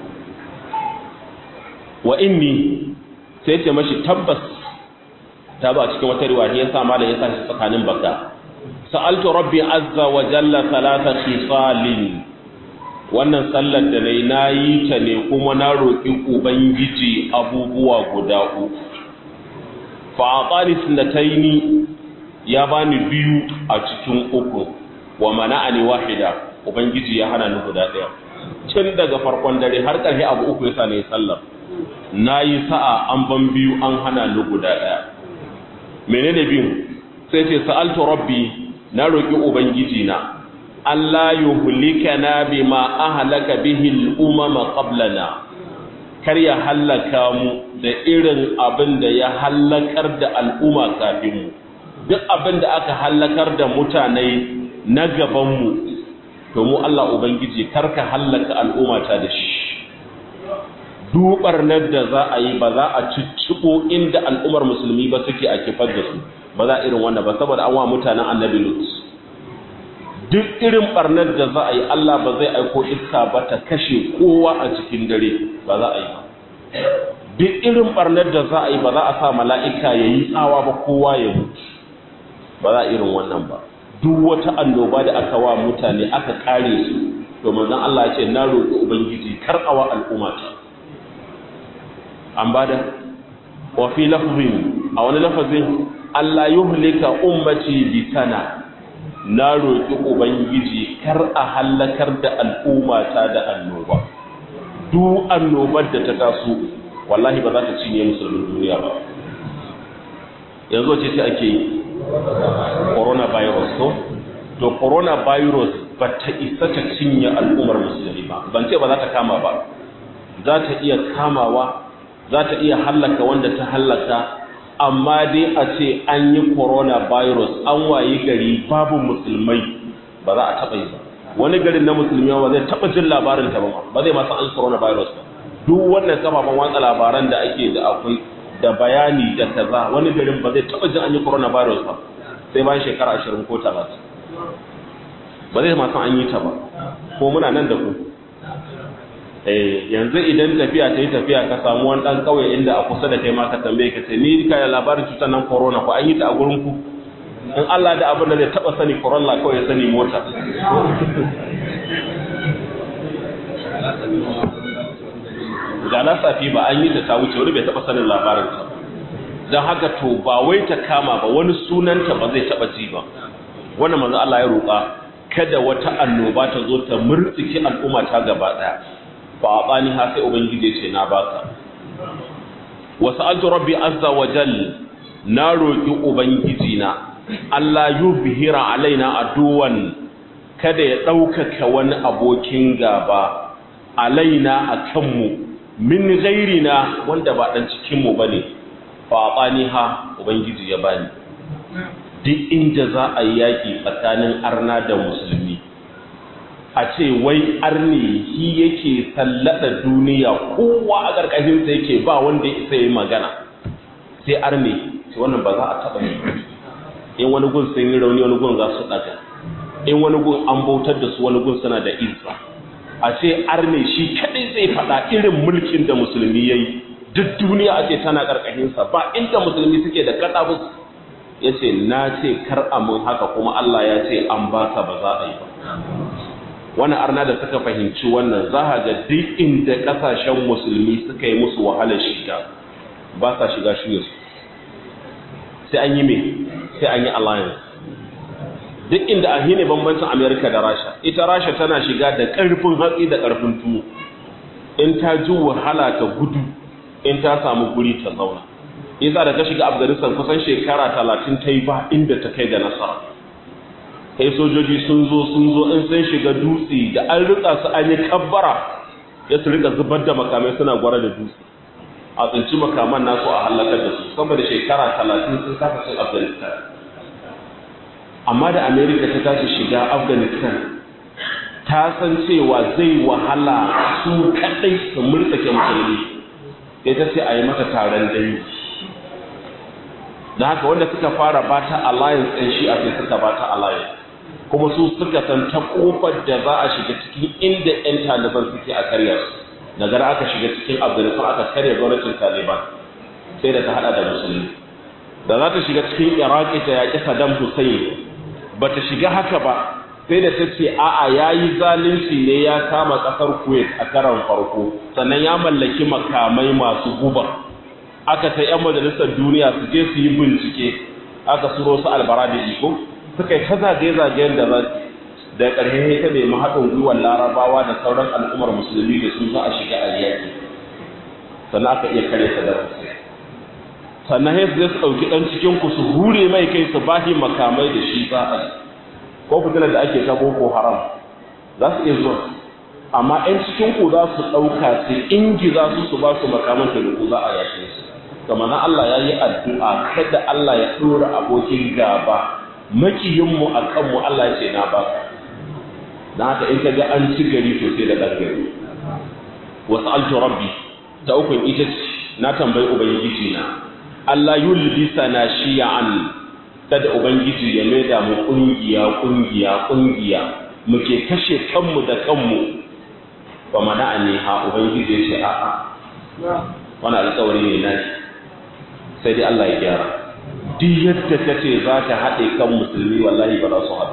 wa inni sai ce mashi tabbas ta ba cikin wata riwaya yasa malam yasa shi tsakanin baka sa'altu rabbi azza wa jalla thalatha khisalin wannan sallar da nayi nayi ta ne kuma na roki ubangiji abubuwa guda uku fa atani sunnataini ya bani biyu a cikin uku wa mana'ani wahida ubangiji ya hana ni guda daya tun daga farkon dare har ƙarshe abu uku yasa ne sallar nayi sa'a an ban biyu an hana ni guda daya menene biyu sai ce sa'altu rabbi na roki ubangiji na Allah yuhlikana bima ahlaka bihi al-umama qablana kar ya hallaka mu da irin abin da ya hallakar da al'umma kafin mu duk abin da aka hallakar da mutane na gabanmu to mu Allah Ubangiji karka hallaka al'umma ta da shi dubar nan da za a yi ba za a cicciɓo inda al'ummar musulmi ba suke a kifar da su ba za a irin wannan ba saboda an wa mutanen annabi lut duk irin barnar da za a yi Allah ba zai aiko iska ba ta kashe kowa a cikin dare ba za a yi ba duk irin barnar da za a yi ba za a sa mala'ika ya yi tsawa ba kowa ya mutu ba za a irin wannan ba duk wata annoba da aka wa mutane aka kare su to manzon Allah ya ce na roƙi ubangiji kar awa al'umma ta an bada wa fi lafzin a wani lafazin Allah yuhlika ummati bi sana na roƙi ubangiji kar a halakar da al'umma ta da annoba duk annobar da ta taso wallahi ba za ta cinye musulmin duniya ba yanzu ce ce ake yi coronavirus to to coronavirus ba ta isa ta cinye al'ummar musulmi ba ban ce ba za ta kama ba za ta iya kamawa za ta iya hallaka wanda ta hallaka amma dai a ce an yi coronavirus an wayi gari babu musulmai ba za a taɓa yi ba wani garin na musulmi ba zai taɓa jin labarin ta ba ba zai masu an coronavirus ba duk wannan kafafen watsa labaran da ake da akwai da bayani da kaza wani garin ba zai taɓa jin an yi coronavirus ba sai bayan shekara ashirin ko talatin ba zai masu an yi ta ba ko muna nan da ku yanzu idan tafiya ta yi tafiya ka samu wani ɗan ƙauye inda a kusa da kai ma ka tambaye ka ce ni ka labarin cutar nan corona ko an yi ta a gurin ku in Allah da abin da zai taɓa sani corona kawai ya sani mota da na safi ba an yi ta ta wuce wani bai taɓa sanin labarin ta don haka to ba wai ta kama ba wani sunanta ba zai taɓa ji ba wannan manzo Allah ya roƙa kada wata annoba ta zo ta murtsiki al'umma ta gaba ɗaya fa atani ha sai ubangiji ce na baka wa sa'altu rabbi azza wa jal na roki ubangiji na Allah yubhira alaina aduwan kada ya ɗaukaka wani abokin gaba alaina a kanmu min gairina wanda ba ɗan cikinmu ba ne faɓani ha ubangiji ya bani duk inda za a yi yaƙi tsakanin arna da musulmi a ce wai arne shi yake sallada duniya kowa a ƙarƙashinsa yake ba wanda ya isa yi magana sai arne sai wannan ba za a taɓa yi in wani gun sun yi rauni wani gun za su ɗaga in wani gun an bautar da su wani gun suna da izza a ce arne shi kadai zai faɗa irin mulkin da musulmi ya yi duk duniya a ce tana ƙarƙashinsa ba inda musulmi suke da kaɗabus ya ce na ce kar amin haka kuma Allah ya ce an baka ba za a yi ba wani arna da suka fahimci wannan za a ga duk inda ƙasashen musulmi suka yi musu wahalar shiga ba sa shiga shuyar sai an yi me sai an yi alliance duk inda a hine bambancin amerika da rasha ita rasha tana shiga da ƙarfin hatsi da ƙarfin tuwo in ta ji wahala ta gudu in ta samu guri ta zauna yasa da ta shiga afghanistan kusan shekara talatin ta yi ba inda ta kai da nasara kai sojoji sun zo sun zo in sun shiga dutse da an rika su an yi kabbara ya su rika zubar da makamai suna gwara da dutse a tsinci makaman nasu a halakar da su saboda shekara talatin sun kasa cin afghanistan amma da amerika ta tashi shiga afghanistan ta san cewa zai wahala su kadai su murtsake musulmi sai ta ce a yi mata taron dangi da haka wanda suka fara bata alliance ɗin shi a sai suka bata alliance kuma su suka san ta kofar da za a shiga cikin inda 'yan taliban suke a karya su daga aka shiga cikin afghanistan aka karya gwamnatin taliban sai da ta hada da musulmi da za ta shiga cikin iraki ta yaƙi saddam hussein ba ta shiga haka ba sai da ta ce a'a ya yi zalunci ne ya kama ƙasar kuwait a karan farko sannan ya mallaki makamai masu guba aka ta 'yan majalisar duniya su je su yi bincike aka suro su albara da iko suka yi ta zagaye-zagayen da za da ƙarshe ta nemi haɗin gwiwar larabawa da sauran al'ummar musulmi da su za a shiga a yaƙi sannan aka iya kare ta da sannan ya zai su ɗauki ɗan cikin ku su hure mai kai su bahi makamai da shi za a yi ko fitilar da ake ta boko haram za su iya zuwa amma 'yan cikin ku za su ɗauka su ingiza su su ba su makaman da ku za a yaƙe su kamar na Allah ya yi addu'a kada Allah ya ɗora abokin gaba makiyinmu a kanmu Allah ya ce na ba na haka in ka ga an ci gari to sai da ɗan gari wasu alto rabbi ta ukun ita ce na tambayi ubangiji na Allah yulbisa na shiya'an kada ubangiji ya maida mu kungiya kungiya kungiya muke kashe kanmu da kanmu ba mana ne ha ubangiji ya ce a'a wani alƙawari ne na sai dai Allah ya gyara duk yadda ka ce za ka haɗe kan musulmi wallahi ba za su haɗu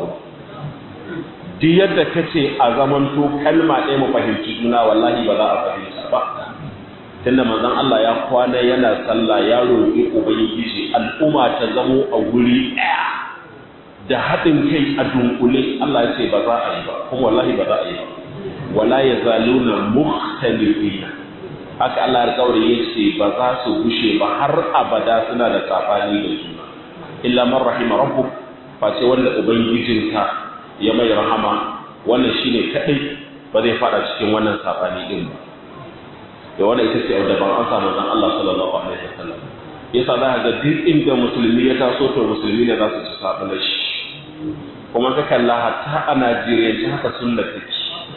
duk yadda ka ce a zamanto kalma ɗaya mu fahimci juna wallahi ba za a fahimta ba tunda manzon Allah ya kwana yana sallah ya roƙi ubangiji al'umma ta zamo a guri ɗaya da haɗin kai a dunkule Allah ya ce ba za a yi ba kuma wallahi ba za a yi ba wala yazaluna mukhtalifina haka Allah ya kaure ya ce ba za su gushe ba har abada suna da tsafani da juna illa man rahima rabbuk face wanda ubangijinka ya mai rahama wannan shine kadai ba zai fada cikin wannan tsafani din ba da wannan ita ce da ban an samu zan Allah sallallahu alaihi wasallam yasa za ka ga duk inda musulmi ya taso to musulmi ne za su ci sabon shi kuma ka kalla hatta a Najeriya haka sunna take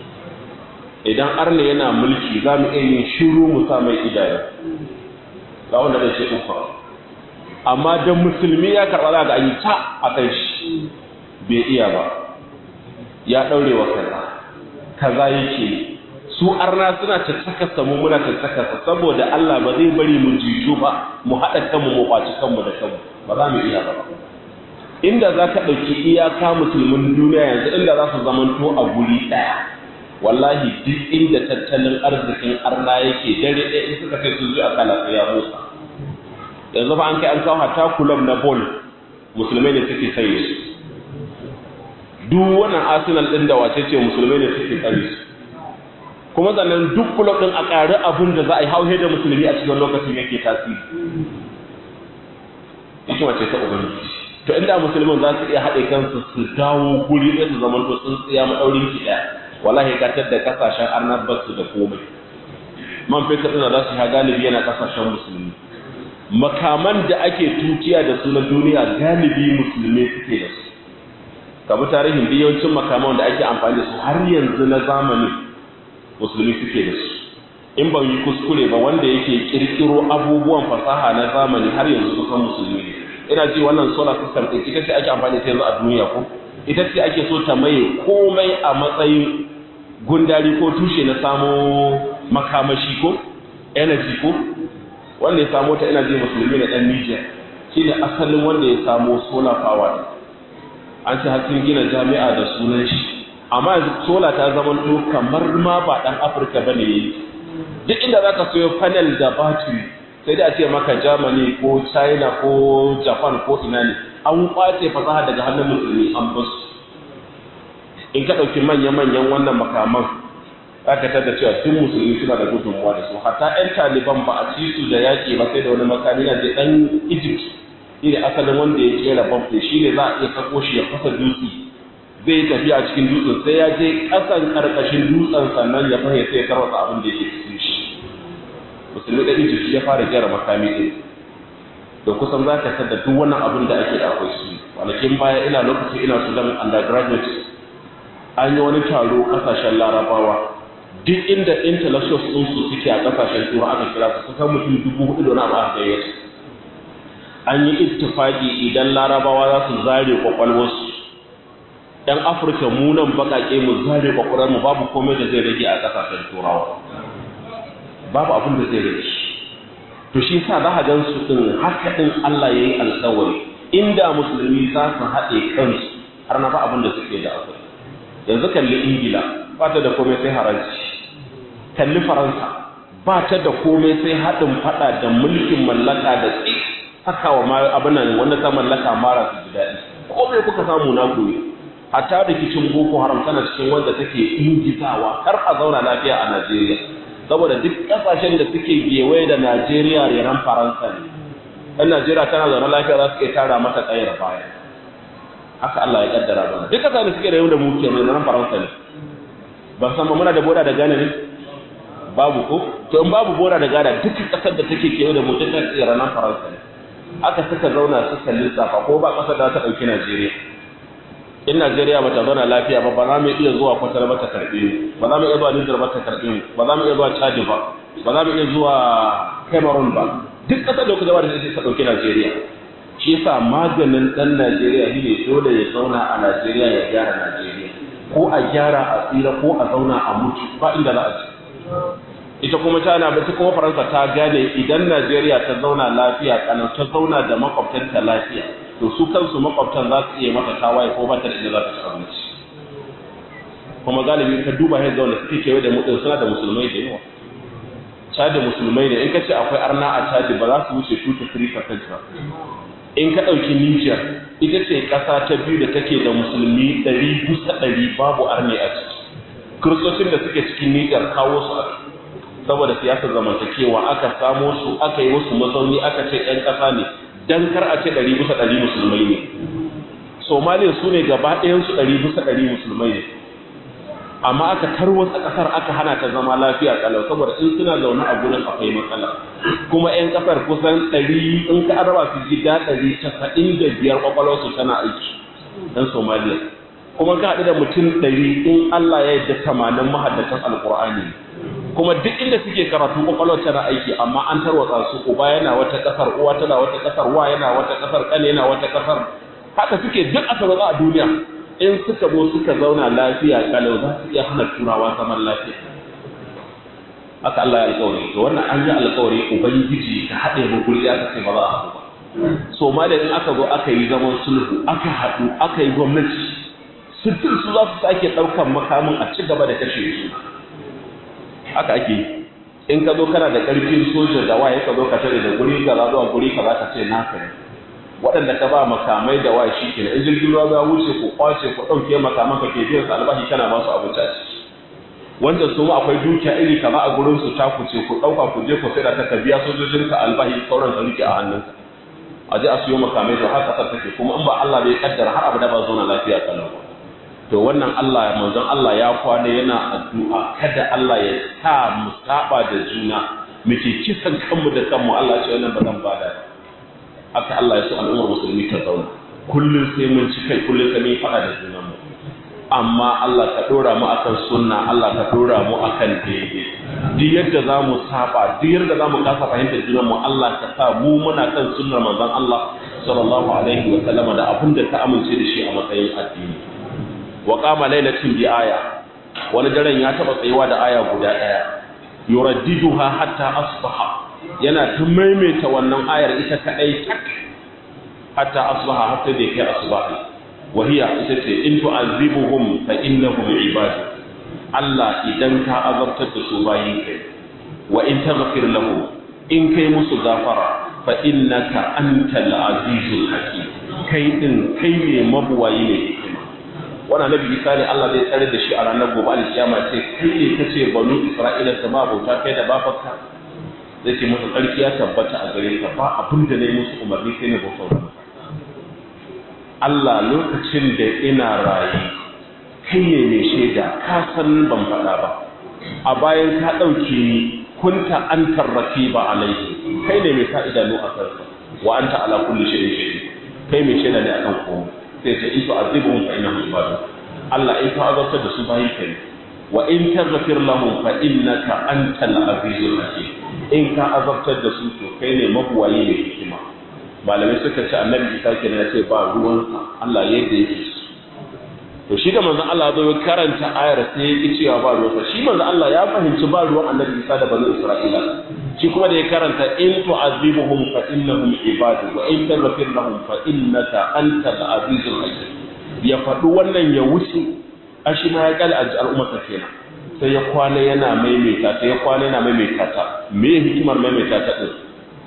idan arna yana mulki za mu iya yin shiru mu sa mai idaya ga wanda bai ce ufa amma da musulmi ya karɓa za ga an yi ta a kan shi bai iya ba ya ɗaure wa kaza kaza yake su arna suna caccaka samu muna caccaka saboda Allah ba zai bari mu jiju ba mu haɗa kanmu mu kwaci kanmu da kanmu ba za mu iya ba inda za ka ɗauki iyaka musulmin duniya yanzu inda za su zamanto a guri ɗaya wallahi duk inda tattalin arzikin arna yake dare ɗaya in suka kai sun zo a kala sai ya motsa yanzu fa an kai an kawo hata kulob na bol musulmai ne suke sanye su duk wannan arsenal ɗin da wace ce musulmai ne suke tsare su kuma sannan duk kulob din a ƙari abin da za a yi hauhe da musulmi a cikin lokacin yake tasiri hikima ce ta ubangiji to inda musulmin za su iya haɗe kansu su dawo guri ɗaya su zama to sun tsaya maɗaurin ki ɗaya wallahi katar da kasashen arnar basu da komai man fetur ɗin za su sha galibi yana kasashen musulmi makaman da ake tutiya da su na duniya galibi musulmi suke da su kabi tarihin da yawancin makaman da ake amfani da su har yanzu na zamani musulmi suke da su in ban yi kuskure ba wanda yake kirkiro abubuwan fasaha na zamani har yanzu kusan musulmi ne ina ji wannan solar system ɗin ita ce ake amfani da yanzu a duniya ko ita ce ake so ta maye komai a matsayin gundari ko tushe na samo makamashi ko energy ko wanda ya samo ta ina ji musulmi da ɗan Niger shi ne asalin wanda ya samo solar power an ce har sun gina jami'a da sunan shi amma yanzu solar ta zama to kamar ma ba ɗan Afirka bane yayi duk inda zaka sayo panel da battery sai da a ce maka Germany ko China ko Japan ko ina ne an kwace fasaha daga hannun musulmi an basu in ka ɗauki manya-manyan wannan makaman aka tada cewa duk musulmi suna da gudunmuwa da su hatta 'yan taliban ba a ci su da yaƙi ba sai da wani makami na je ɗan egypt shi ne asalin wanda ya kera bamfe shi ne za a iya sako shi ya fasa dutse zai yi tafiya a cikin dutsen sai ya je ƙasan ƙarƙashin dutsen sannan ya fahimta sai ya tarwata abin da yake cikin shi musulmi da egypt ya fara kera makami ɗin da kusan za ka tada duk wannan abin da ake da akwai su kwanakin baya ina lokacin ina sudan undergraduate an yi wani taro kasashen larabawa duk inda intellectuals din su suke a kasashen tura aka kira su kusan mutum dubu hudu da wani abu aka gayyata an yi ittifaki idan larabawa za su zare kwakwalwarsu yan afirka mu nan baƙaƙe mu zare kwakwalwarmu babu komai da zai rage a kasashen turawa babu abin da zai rage to shi sa za a gan su din haka din Allah ya yi alƙawari inda musulmi za su haɗe kansu har na ba abin da suke da akwai yanzu kalli ingila ba ta da komai sai haraji kalli faransa ba ta da komai sai haɗin faɗa da mulkin mallaka da tsi haka wa abin nan wanda ta mallaka mara su ji daɗi komai kuka samu na gobe hatta rikicin boko haram tana cikin wanda take ingizawa kar a zauna lafiya a najeriya saboda duk ƙasashen da suke gewaye da najeriya reran faransa ne ɗan najeriya tana zaune lafiya za su iya tara mata ƙayar baya haka Allah ya kaddara bana duk kasa da suke da yau da mu ke ne nan Faransa ne ba san ba muna da boda da Ghana ne babu ko to in babu boda da Ghana duk kasar da take kewa da mu ta tsira nan Faransa ne aka suka zauna suka lissafa ko ba kasar da ta dauki Najeriya in Najeriya ba ta zauna lafiya ba ba za mu iya zuwa kwatar ba ta karbe mu ba za mu iya zuwa Niger ba ta karbe mu ba za mu iya zuwa Chad ba ba za mu iya zuwa Cameroon ba duk kasar da kuka zama da ta dauki Najeriya shi yasa maganin ɗan Najeriya shi ne dole ya zauna a Najeriya ya gyara Najeriya ko a gyara a tsira ko a zauna a mutu ba inda za a ci ita kuma China ba ta kuma Faransa ta gane idan Najeriya ta zauna lafiya kalau ta zauna da makwabtanta lafiya to su kansu makwabtan za su iya mata tawaye ko ba ta da inda za ta ci abinci kuma galibi ka duba yadda wanda suke kewaye da mutum suna da musulmai da yawa Chad musulmai ne in ka ce akwai arna a Chad ba za su wuce 2 to 3% ba in ka ɗauki Nijar ita ce ƙasa ta biyu da take da musulmi ɗari bisa ɗari babu arne a ciki kiristocin da suke cikin Nijar kawo su a saboda siyasar zamantakewa aka samo su aka yi musu mazauni aka ce ‘yan ƙasa ne dan kar a ce ɗari bisa ɗari musulmai ne somaliya su ne gaba ɗayansu ɗari bisa ɗari musulmai ne amma aka tarwatsa ƙasar aka hana ta zama lafiya kalau saboda in suna zaune a gurin akwai matsala kuma 'yan ƙasar kusan ɗari in ka araba su gida ɗari casa'in da biyar ƙwaƙwalwarsu tana aiki ɗan somaliya kuma ka haɗu da mutum ɗari in allah ya yarda tamanin mahaddatan alƙur'ani kuma duk inda suke karatu ƙwaƙwalwar tana aiki amma an tarwatsa su uba yana wata ƙasar uwa tana wata ƙasar wa yana wata ƙasar ƙane yana wata ƙasar haka suke duk a tarwatsa a duniya in suka zo suka zauna lafiya kalau za su iya hana turawa zaman lafiya haka Allah ya alƙawari to wannan an yi alƙawari ubangiji ka haɗe mu guri aka ce ba za a haɗu ba so ma da in aka zo aka yi zaman sulhu aka haɗu aka yi gwamnati sittin su za su sake ɗaukan makamin a ci gaba da kashe su haka ake yi in ka zo kana da ƙarfin soja da waye ka zo ka tare da guri kaza zuwa guri kaza ka ce naka ne waɗanda ka ba makamai da wa shi kenan in jirgin ruwa ya wuce ku kwace ku ɗauke makaman ka ke biyan su albashi kana ba su abinci a ciki wanda su ma akwai dukiya iri kaza a gurin su ta kuce ku dauka ku je ku sai da ta biya sojojin ka albahi sauran ka rike a hannunka a je a siyo makamai da har kasar take kuma in ba Allah bai kaddara har abada ba zauna lafiya kalau to wannan Allah manzon Allah ya kwana yana addu'a kada Allah ya sa mu saba da juna muke kisan kanmu da kanmu Allah ya ce wannan ba zan bada haka Allah ya so al'ummar musulmi ta zauna kullun sai mun ci kai kullun sai mun fada da junanmu amma Allah ka dora mu akan sunna Allah ka dora mu akan daidai duk yadda za mu saba duk yadda za mu kasa fahimtar junan mu Allah ka sa mu muna kan sunnar manzon Allah sallallahu alaihi wa sallam da abin da ka amince da shi a matsayin addini wa qama lailatin bi aya wani daren ya taba tsayuwa da aya guda daya yuraddiduha hatta asbaha yana ta maimaita wannan ayar ita kadai tak hatta asbaha hatta da kai asbahi وهي itace in tu'azibuhum fa innahum ibad Allah idan ka azabtar da su bayin kai wa in taghfir lahum in kai musu gafara fa innaka antal azizul hakim kai din kai ne mabuwayi ne hikima wannan nabi Isa ne Allah zai tsare da shi a ranar gobe alkiyama sai kai ne kace banu Isra'ila ta ba bauta kai da babarka zai ce masa tsarki ya tabbata a gare ka ba abin da ne musu umarni sai ne bautar Allah lokacin da ina rayu kai ne mai shaida ka san ban faɗa ba a bayan ka ɗauke ni kunta an tarrafi ba alaihi kai ne mai sa idanu a kansa wa anta ala kulli shay'in shahid kai mai shaida ne akan komai sai ce in tu'azibuhum fa innahum ibadu Allah in ka azabtar da su bayi kai wa in taghfir lahum fa innaka antal azizul hakim in ka azabtar da su to kai ne mabuwayi ne hikima malamai suka ce annabi isa kenan ya ce ba ruwansa Allah yadda yake su to shi da manzon Allah zo ya karanta ayar sai ya ki cewa ba ruwansa shi manzon Allah ya fahimci ba ruwan annabi isa da bani isra'ila shi kuma da ya karanta in tu'azibuhum fa innahum ibadu wa in taghfir lahum fa innaka antal azizul hakim ya faɗi wannan ya wuce a shi ma ya kal al'ummarsa kenan sai ya kwana yana maimaita sai ya kwana yana maimaita ta me hikimar maimaita ta din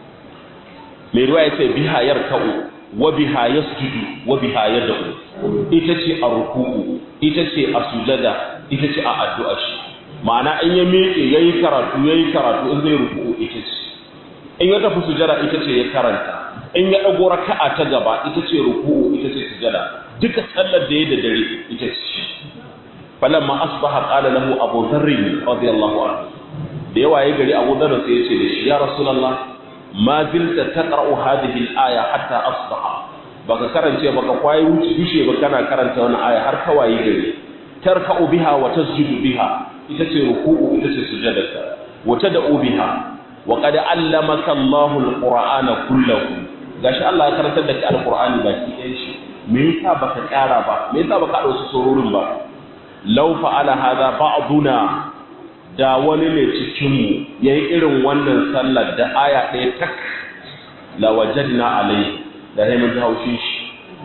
mai ruwa ya ce biha yarka'u wa biha yasjudu wa biha yad'u ita ce a ruku'u ita ce a sujada ita ce a addu'a shi ma'ana in ya miƙe yayi karatu yayi karatu in zai ruku'u ita ce in ya tafi sujada ita ce ya karanta in ya dago raka'a ta gaba ita ce ruku'u ita ce sujada duka sallar da ya da dare ita ce falamma asbaha qala lahu abu dharr radiyallahu anhu da yawa ya gari abu dharr sai ya ce da shi ya rasulullah ma zilta taqra'u hadhihi al-aya hatta asbaha baka karance baka kwayi wuce dushe ba kana karanta wannan aya har kawai gari tarka'u biha wa tasjudu biha ita ce ruku'u ita ce sujadaka wa tad'u biha wa qad allamaka Allahu al-qur'ana kullahu gashi Allah ya karantar da kai al-qur'ani baki ɗayan shi me yasa baka ƙara ba me yasa baka dauki sororin ba law fa'ala hadha ba'duna da wani ne cikinmu ya yi irin wannan sallar da aya ɗaya tak la wajadna alai da sai mun haushin shi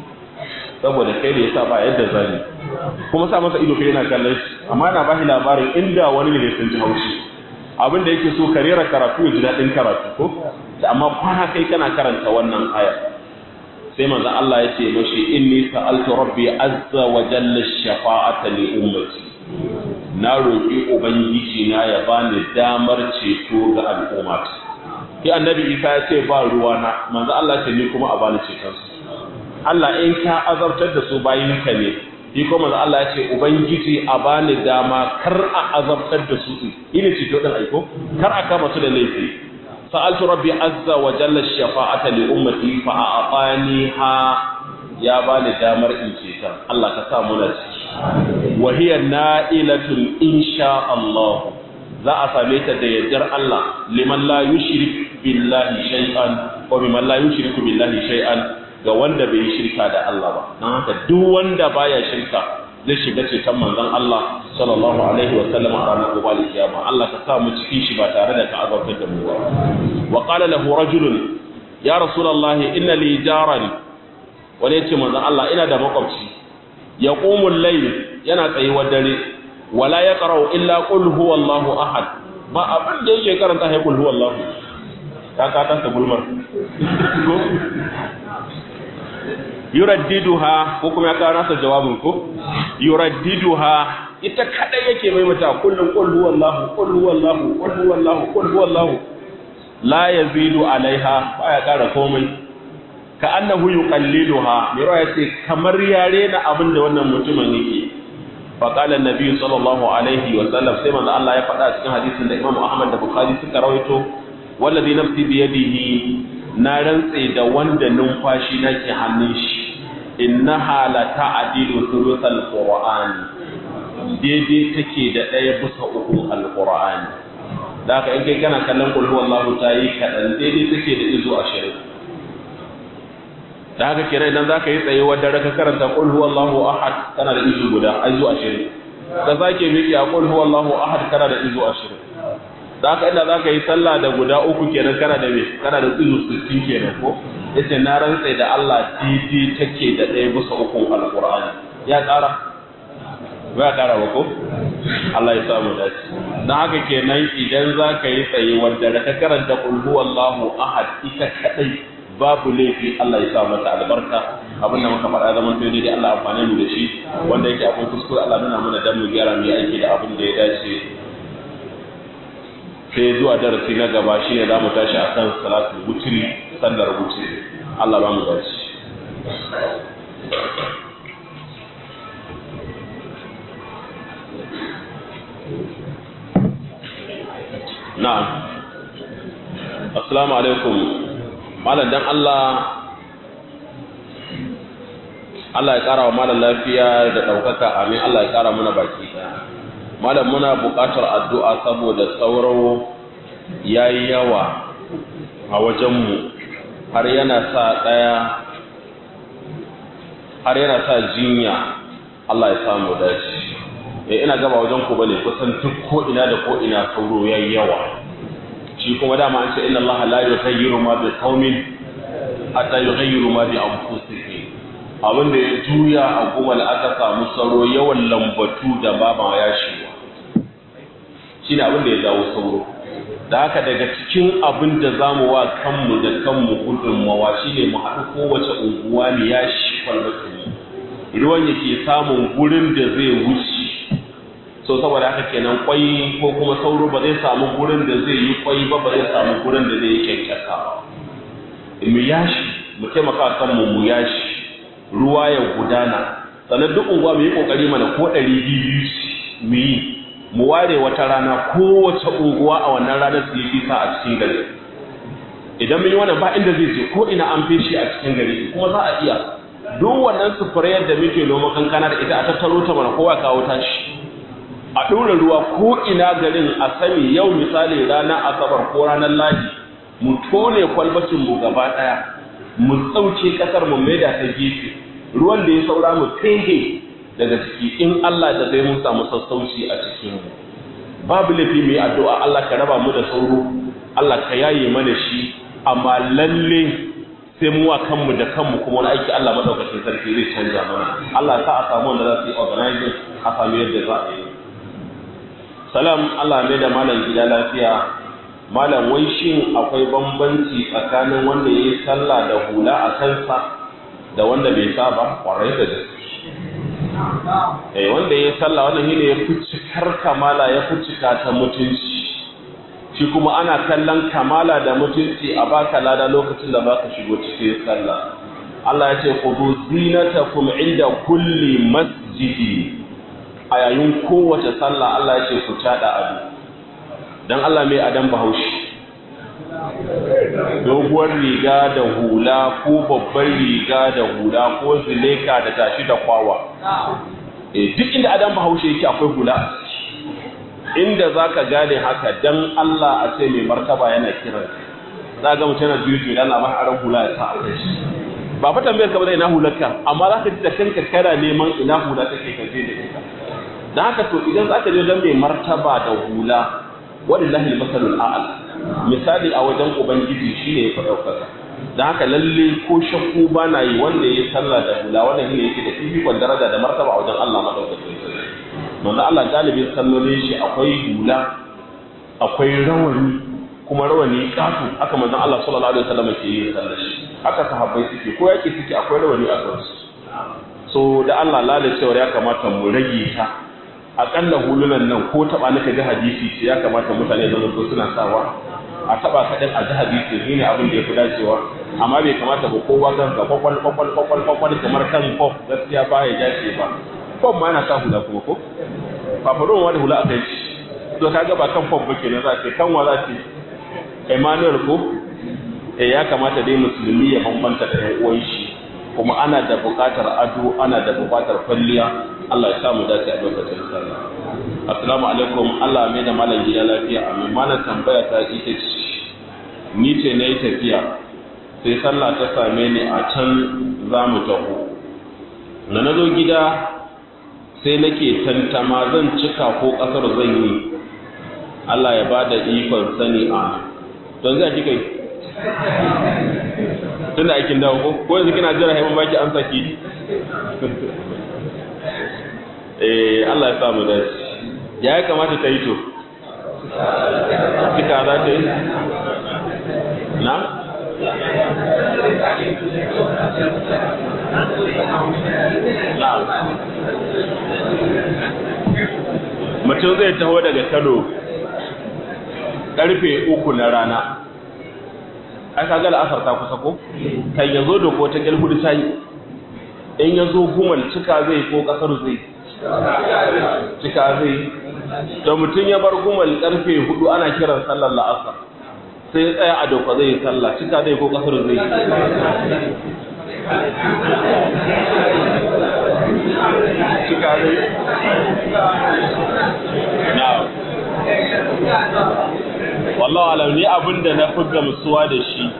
saboda kai da yasa ba yadda zani kuma sa masa ido kai yana kallon shi amma yana bashi labarin inda wani ne sun ji haushi abin da yake so ka rera karatu ya ji daɗin karatu ko amma kwana kai kana karanta wannan aya sai manzon Allah ya ce mashi inni sa'altu rabbi azza wa jalla shafa'ata li ummati na roƙi ubangiji na ya bani damar ceto ga al'umma sai annabi Isa ya ce ba ruwa na manzo Allah ce ni kuma a bani ceton su Allah in ka azabtar da su bayin ka ne shi kuma manzo Allah ya ce ubangiji a bani dama kar a azabtar da su ina ceto din aiko kar a kama su da laifi sa'altu rabbi azza wa jalla shafa'ata li ummati fa a'taniha ya bani damar in ceta Allah ka sa mu na ciki wa hiya na'ilatun insha Allah za a same ta da yardar Allah liman la yushrik billahi shay'an wa liman la yushriku billahi shay'an ga wanda bai yi shirka da Allah ba dan haka duk wanda baya shirka zai shiga ceton manzon Allah sallallahu alaihi wa sallam a ranar gobe kiyama Allah ka sa mu cikin shi ba tare da ka azabtar da mu ba wa qala lahu rajulun ya rasulullahi inna li jaran wani yace manzon Allah ina da makwabci yaqumul layl yana tsayuwar dare wala yaqra'u illa qul huwallahu ahad ba abin da yake karanta sai qul huwallahu ka ka ta ta gulmar yuraddiduha ko kuma ya kawo nasa jawabin ko yuraddiduha ita kadai yake maimaita kullum qul huwallahu qul huwallahu qul huwallahu qul huwallahu la yazidu alaiha baya kara komai ka annahu yuqalliluha mai ruwa yace kamar yare na abin da wannan mutumin yake fa qala annabi sallallahu alaihi wa sallam sai manzo Allah ya faɗa cikin hadisin da Imam Ahmad da Bukhari suka rawaito wallazi nafsi bi yadihi na rantse da wanda numfashi nake hannun shi innaha la ta'dilu thuluthal qur'ani daidai take da ɗaya bisa uku alqur'ani da haka in kai kana kallon qul huwallahu ta yi kaɗan daidai take da izo ashirin da haka kenan idan zaka yi tsaye wadda raka karanta qul huwallahu ahad kana da izo guda izo ashirin da zake miki a qul huwallahu ahad kana da izo ashirin da haka inda zaka yi sallah da guda uku kenan kana da me kana da izo sittin kenan ko yace na rantsa da Allah daidai take da ɗaya bisa uku alqur'ani ya ƙara ba ya ƙara ba ko Allah ya samu dace dan haka kenan idan zaka yi tsaye wadda raka karanta qul huwallahu ahad ita kadai babu laifi Allah ya sa mata albarka abin da muka faɗa zaman sai dai Allah amfane mu da shi wanda yake akwai kuskure Allah nuna mana dan mu gyara mu yi aiki da abin da ya dace sai zuwa darasi na gaba shine za mu tashi akan salatu wutri sallar wutri Allah ba mu dace na'am assalamu alaikum malam dan Allah Allah ya kara wa malam lafiya da ɗaukaka amin Allah ya kara muna baki malam muna buƙatar addu'a saboda sauro ya yi yawa a wajenmu har yana sa ɗaya har yana sa jinya Allah ya samu dace eh ina gaba wajen ku bane kusan duk ko ina da ko ina sauro yayi yawa shi kuma dama an ce inna Allah la yughayyiru ma bi qaumin hatta yughayyiru ma bi anfusihim abin da ya juya a gumal aka samu sauro yawan lambatu da baba ya shiwa shine abin da ya jawo sauro da haka daga cikin abin da zamu wa kanmu da kanmu gudunmawa shine mu haɗu kowace unguwa ne ya shi kwalbatu ruwan yake samun gurin da zai wuce so saboda haka kenan kwai ko kuma sauro ba zai samu gurin da zai yi kwai ba ba zai samu gurin da zai yi kyankyasa mu yashi mu taimaka kan mu mu yashi ruwa ya gudana sannan duk unguwa mu yi kokari mana ko ɗari biyu mu yi mu ware wata rana kowace unguwa a wannan ranar su yi fisa a cikin gari idan mun yi wannan ba inda zai je ko ina an feshi a cikin gari kuma za a iya duk wannan sufurayar da muke noma kankana da ita a tattaro ta mana kowa kawo tashi a ɗora ruwa ko ina garin a sani yau misali ranar asabar ko ranar ladi mu tone kwalbacin mu gaba ɗaya mu tsauce ƙasar mu maida ta gefe ruwan da ya saura mu fehe daga ciki in Allah da zai mun samu sassauci a cikin mu babu laifi mu yi addu'a Allah ka raba mu da sauro Allah ka yaye mana shi amma lalle sai mu wa kanmu da kanmu kuma wani aiki Allah madaukakin sarki zai canja mana Allah sa a samu wanda za su yi organizing a samu yadda za a yi salam Allah mai da malam gida lafiya malam wai shin akwai bambanci tsakanin wanda ya yi sallah da hula a kansa da wanda bai sa ba kwarai da gaske eh wanda ya yi sallah wannan shine ya fi cikar kamala ya fi cika ta mutunci shi kuma ana kallon kamala da mutunci a baka lada lokacin da baka shigo cikin sallah Allah ya ce khudhu zinatakum inda kulli masjidi a yayin kowace sallah Allah ya ce ku tada ado dan Allah mai adam bahaushe doguwar riga da hula ko babbar riga da hula ko zileka da tashi da kwawa eh duk inda adam bahaushe yake akwai hula inda zaka gane haka dan Allah a ce mai martaba yana kiran za ga mutum yana juju yana ba aran hula ya sa a kai shi ba fa tambayar ka ba ina hularka amma zaka ji da kanka kana neman ina hula take ka je da ita da haka to idan za ka je don mai martaba da hula walillahi masalul a'al misali a wajen ubangiji shine ya fi ɗaukaka da haka lalle ko shakku ba na yi wanda ya sallah da hula wannan shine yake da fifikon daraja da martaba a wajen Allah madaukakin sarki manzo Allah galibin sallolin shi akwai hula akwai rawani kuma rawani kafu haka manzo Allah sallallahu alaihi wasallam ke yin sallar shi haka sahabbai suke ko yake suke akwai rawani a kansu so da Allah lalacewar ya kamata mu rage ta akalla hulunan nan ko taba nika ji hadisi ya kamata mutane da zo suna sawa a taba kaɗan a ji hadisi shi ne abin da ya fi dacewa amma bai kamata ba kowa kan ga kwakwal kwakwal kwakwal kwakwal kamar kan kof gaskiya ba ya dace ba kof ma yana sa hula kuma ko fafaron wani hula a kai shi to kaga ba kan kof ba kenan za ce kan wa za ce Emmanuel ko eh ya kamata dai musulmi ya bambanta da ƴan uwan shi kuma ana da buƙatar ado ana da buƙatar kwalliya Allah ya sa mu dace a lokacin sallah assalamu alaikum Allah mai da malam gida lafiya amin malam tambaya ta ita ce ni ce nayi tafiya sai sallah ta same ni a can za mu taho na nazo gida sai nake tantama zan cika ko kasar zan yi Allah ya bada ikon sani a don zai kika yi tunda aikin dawo ko ko yanzu kina jira haifan baki an saki eh Allah ya sa mu dace ya ya kamata ta yi to kika za ta yi na na mutum zai taho daga kano karfe uku na rana ai kaga la'asar ta kusa ko kan yazo da ko ta galhudu sai in yazo gumal cika zai ko kasar zai cika zai da mutum ya bar gumal karfe hudu ana kiran sallar la'asar sai ya tsaya a doka zai sallah cika zai ko kasar zai cika zai na wallahu alam ni abinda na fi gamsuwa da shi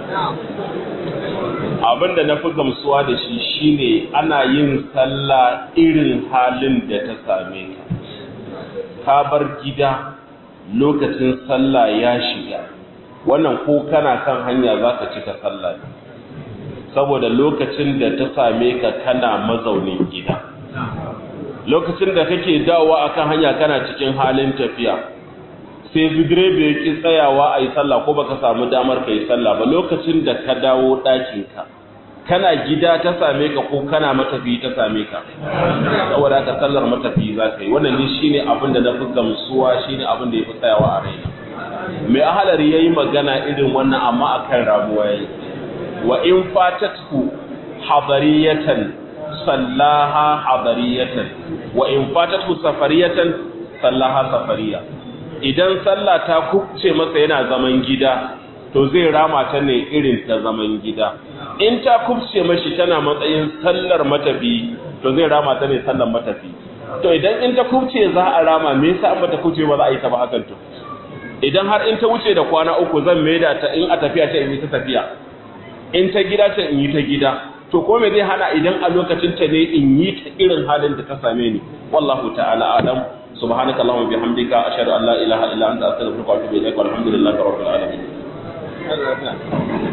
abinda na fi gamsuwa da shi shine ana yin sallah irin halin da ta same ka ka bar gida lokacin sallah ya shiga wannan ko kana kan hanya zaka cika sallah ne saboda lokacin da ta same ka kana mazaunin gida lokacin da kake dawowa akan hanya kana cikin halin tafiya sai direba ya ki tsayawa a yi sallah ko baka samu damar ka yi sallah ba lokacin da ka dawo ɗakinka kana gida ta same ka ko kana matafi ta same ka saboda ka sallar matafi za ka yi wannan ne shine abin da na fi gamsuwa shine abin da ya fi tsayawa a raina mai ahalari ya yi magana irin wannan amma akan ramuwa ya yi wa in fatatku hadariyatan sallaha hadariyatan wa in fatatku safariyatan sallaha safariya idan sallah ta kubce masa yana zaman gida to zai rama ta ne irin ta zaman gida in ta kubce mashi tana matsayin sallar matafi to zai rama ta ne sallar matafi to idan in ta kubce za a rama me yasa an bata kubce ba za a yi ta ba hakan to idan har in ta wuce da kwana uku zan maida ta in a tafiya ta in yi ta tafiya in ta gida ta in yi ta gida to ko me zai hana idan a lokacin ta ne in yi ta irin halin da ta same ni wallahu ta'ala alam سبحانك اللهم وبحمدك اشهد ان لا اله الا انت استغفرك واتوب اليك والحمد لله رب العالمين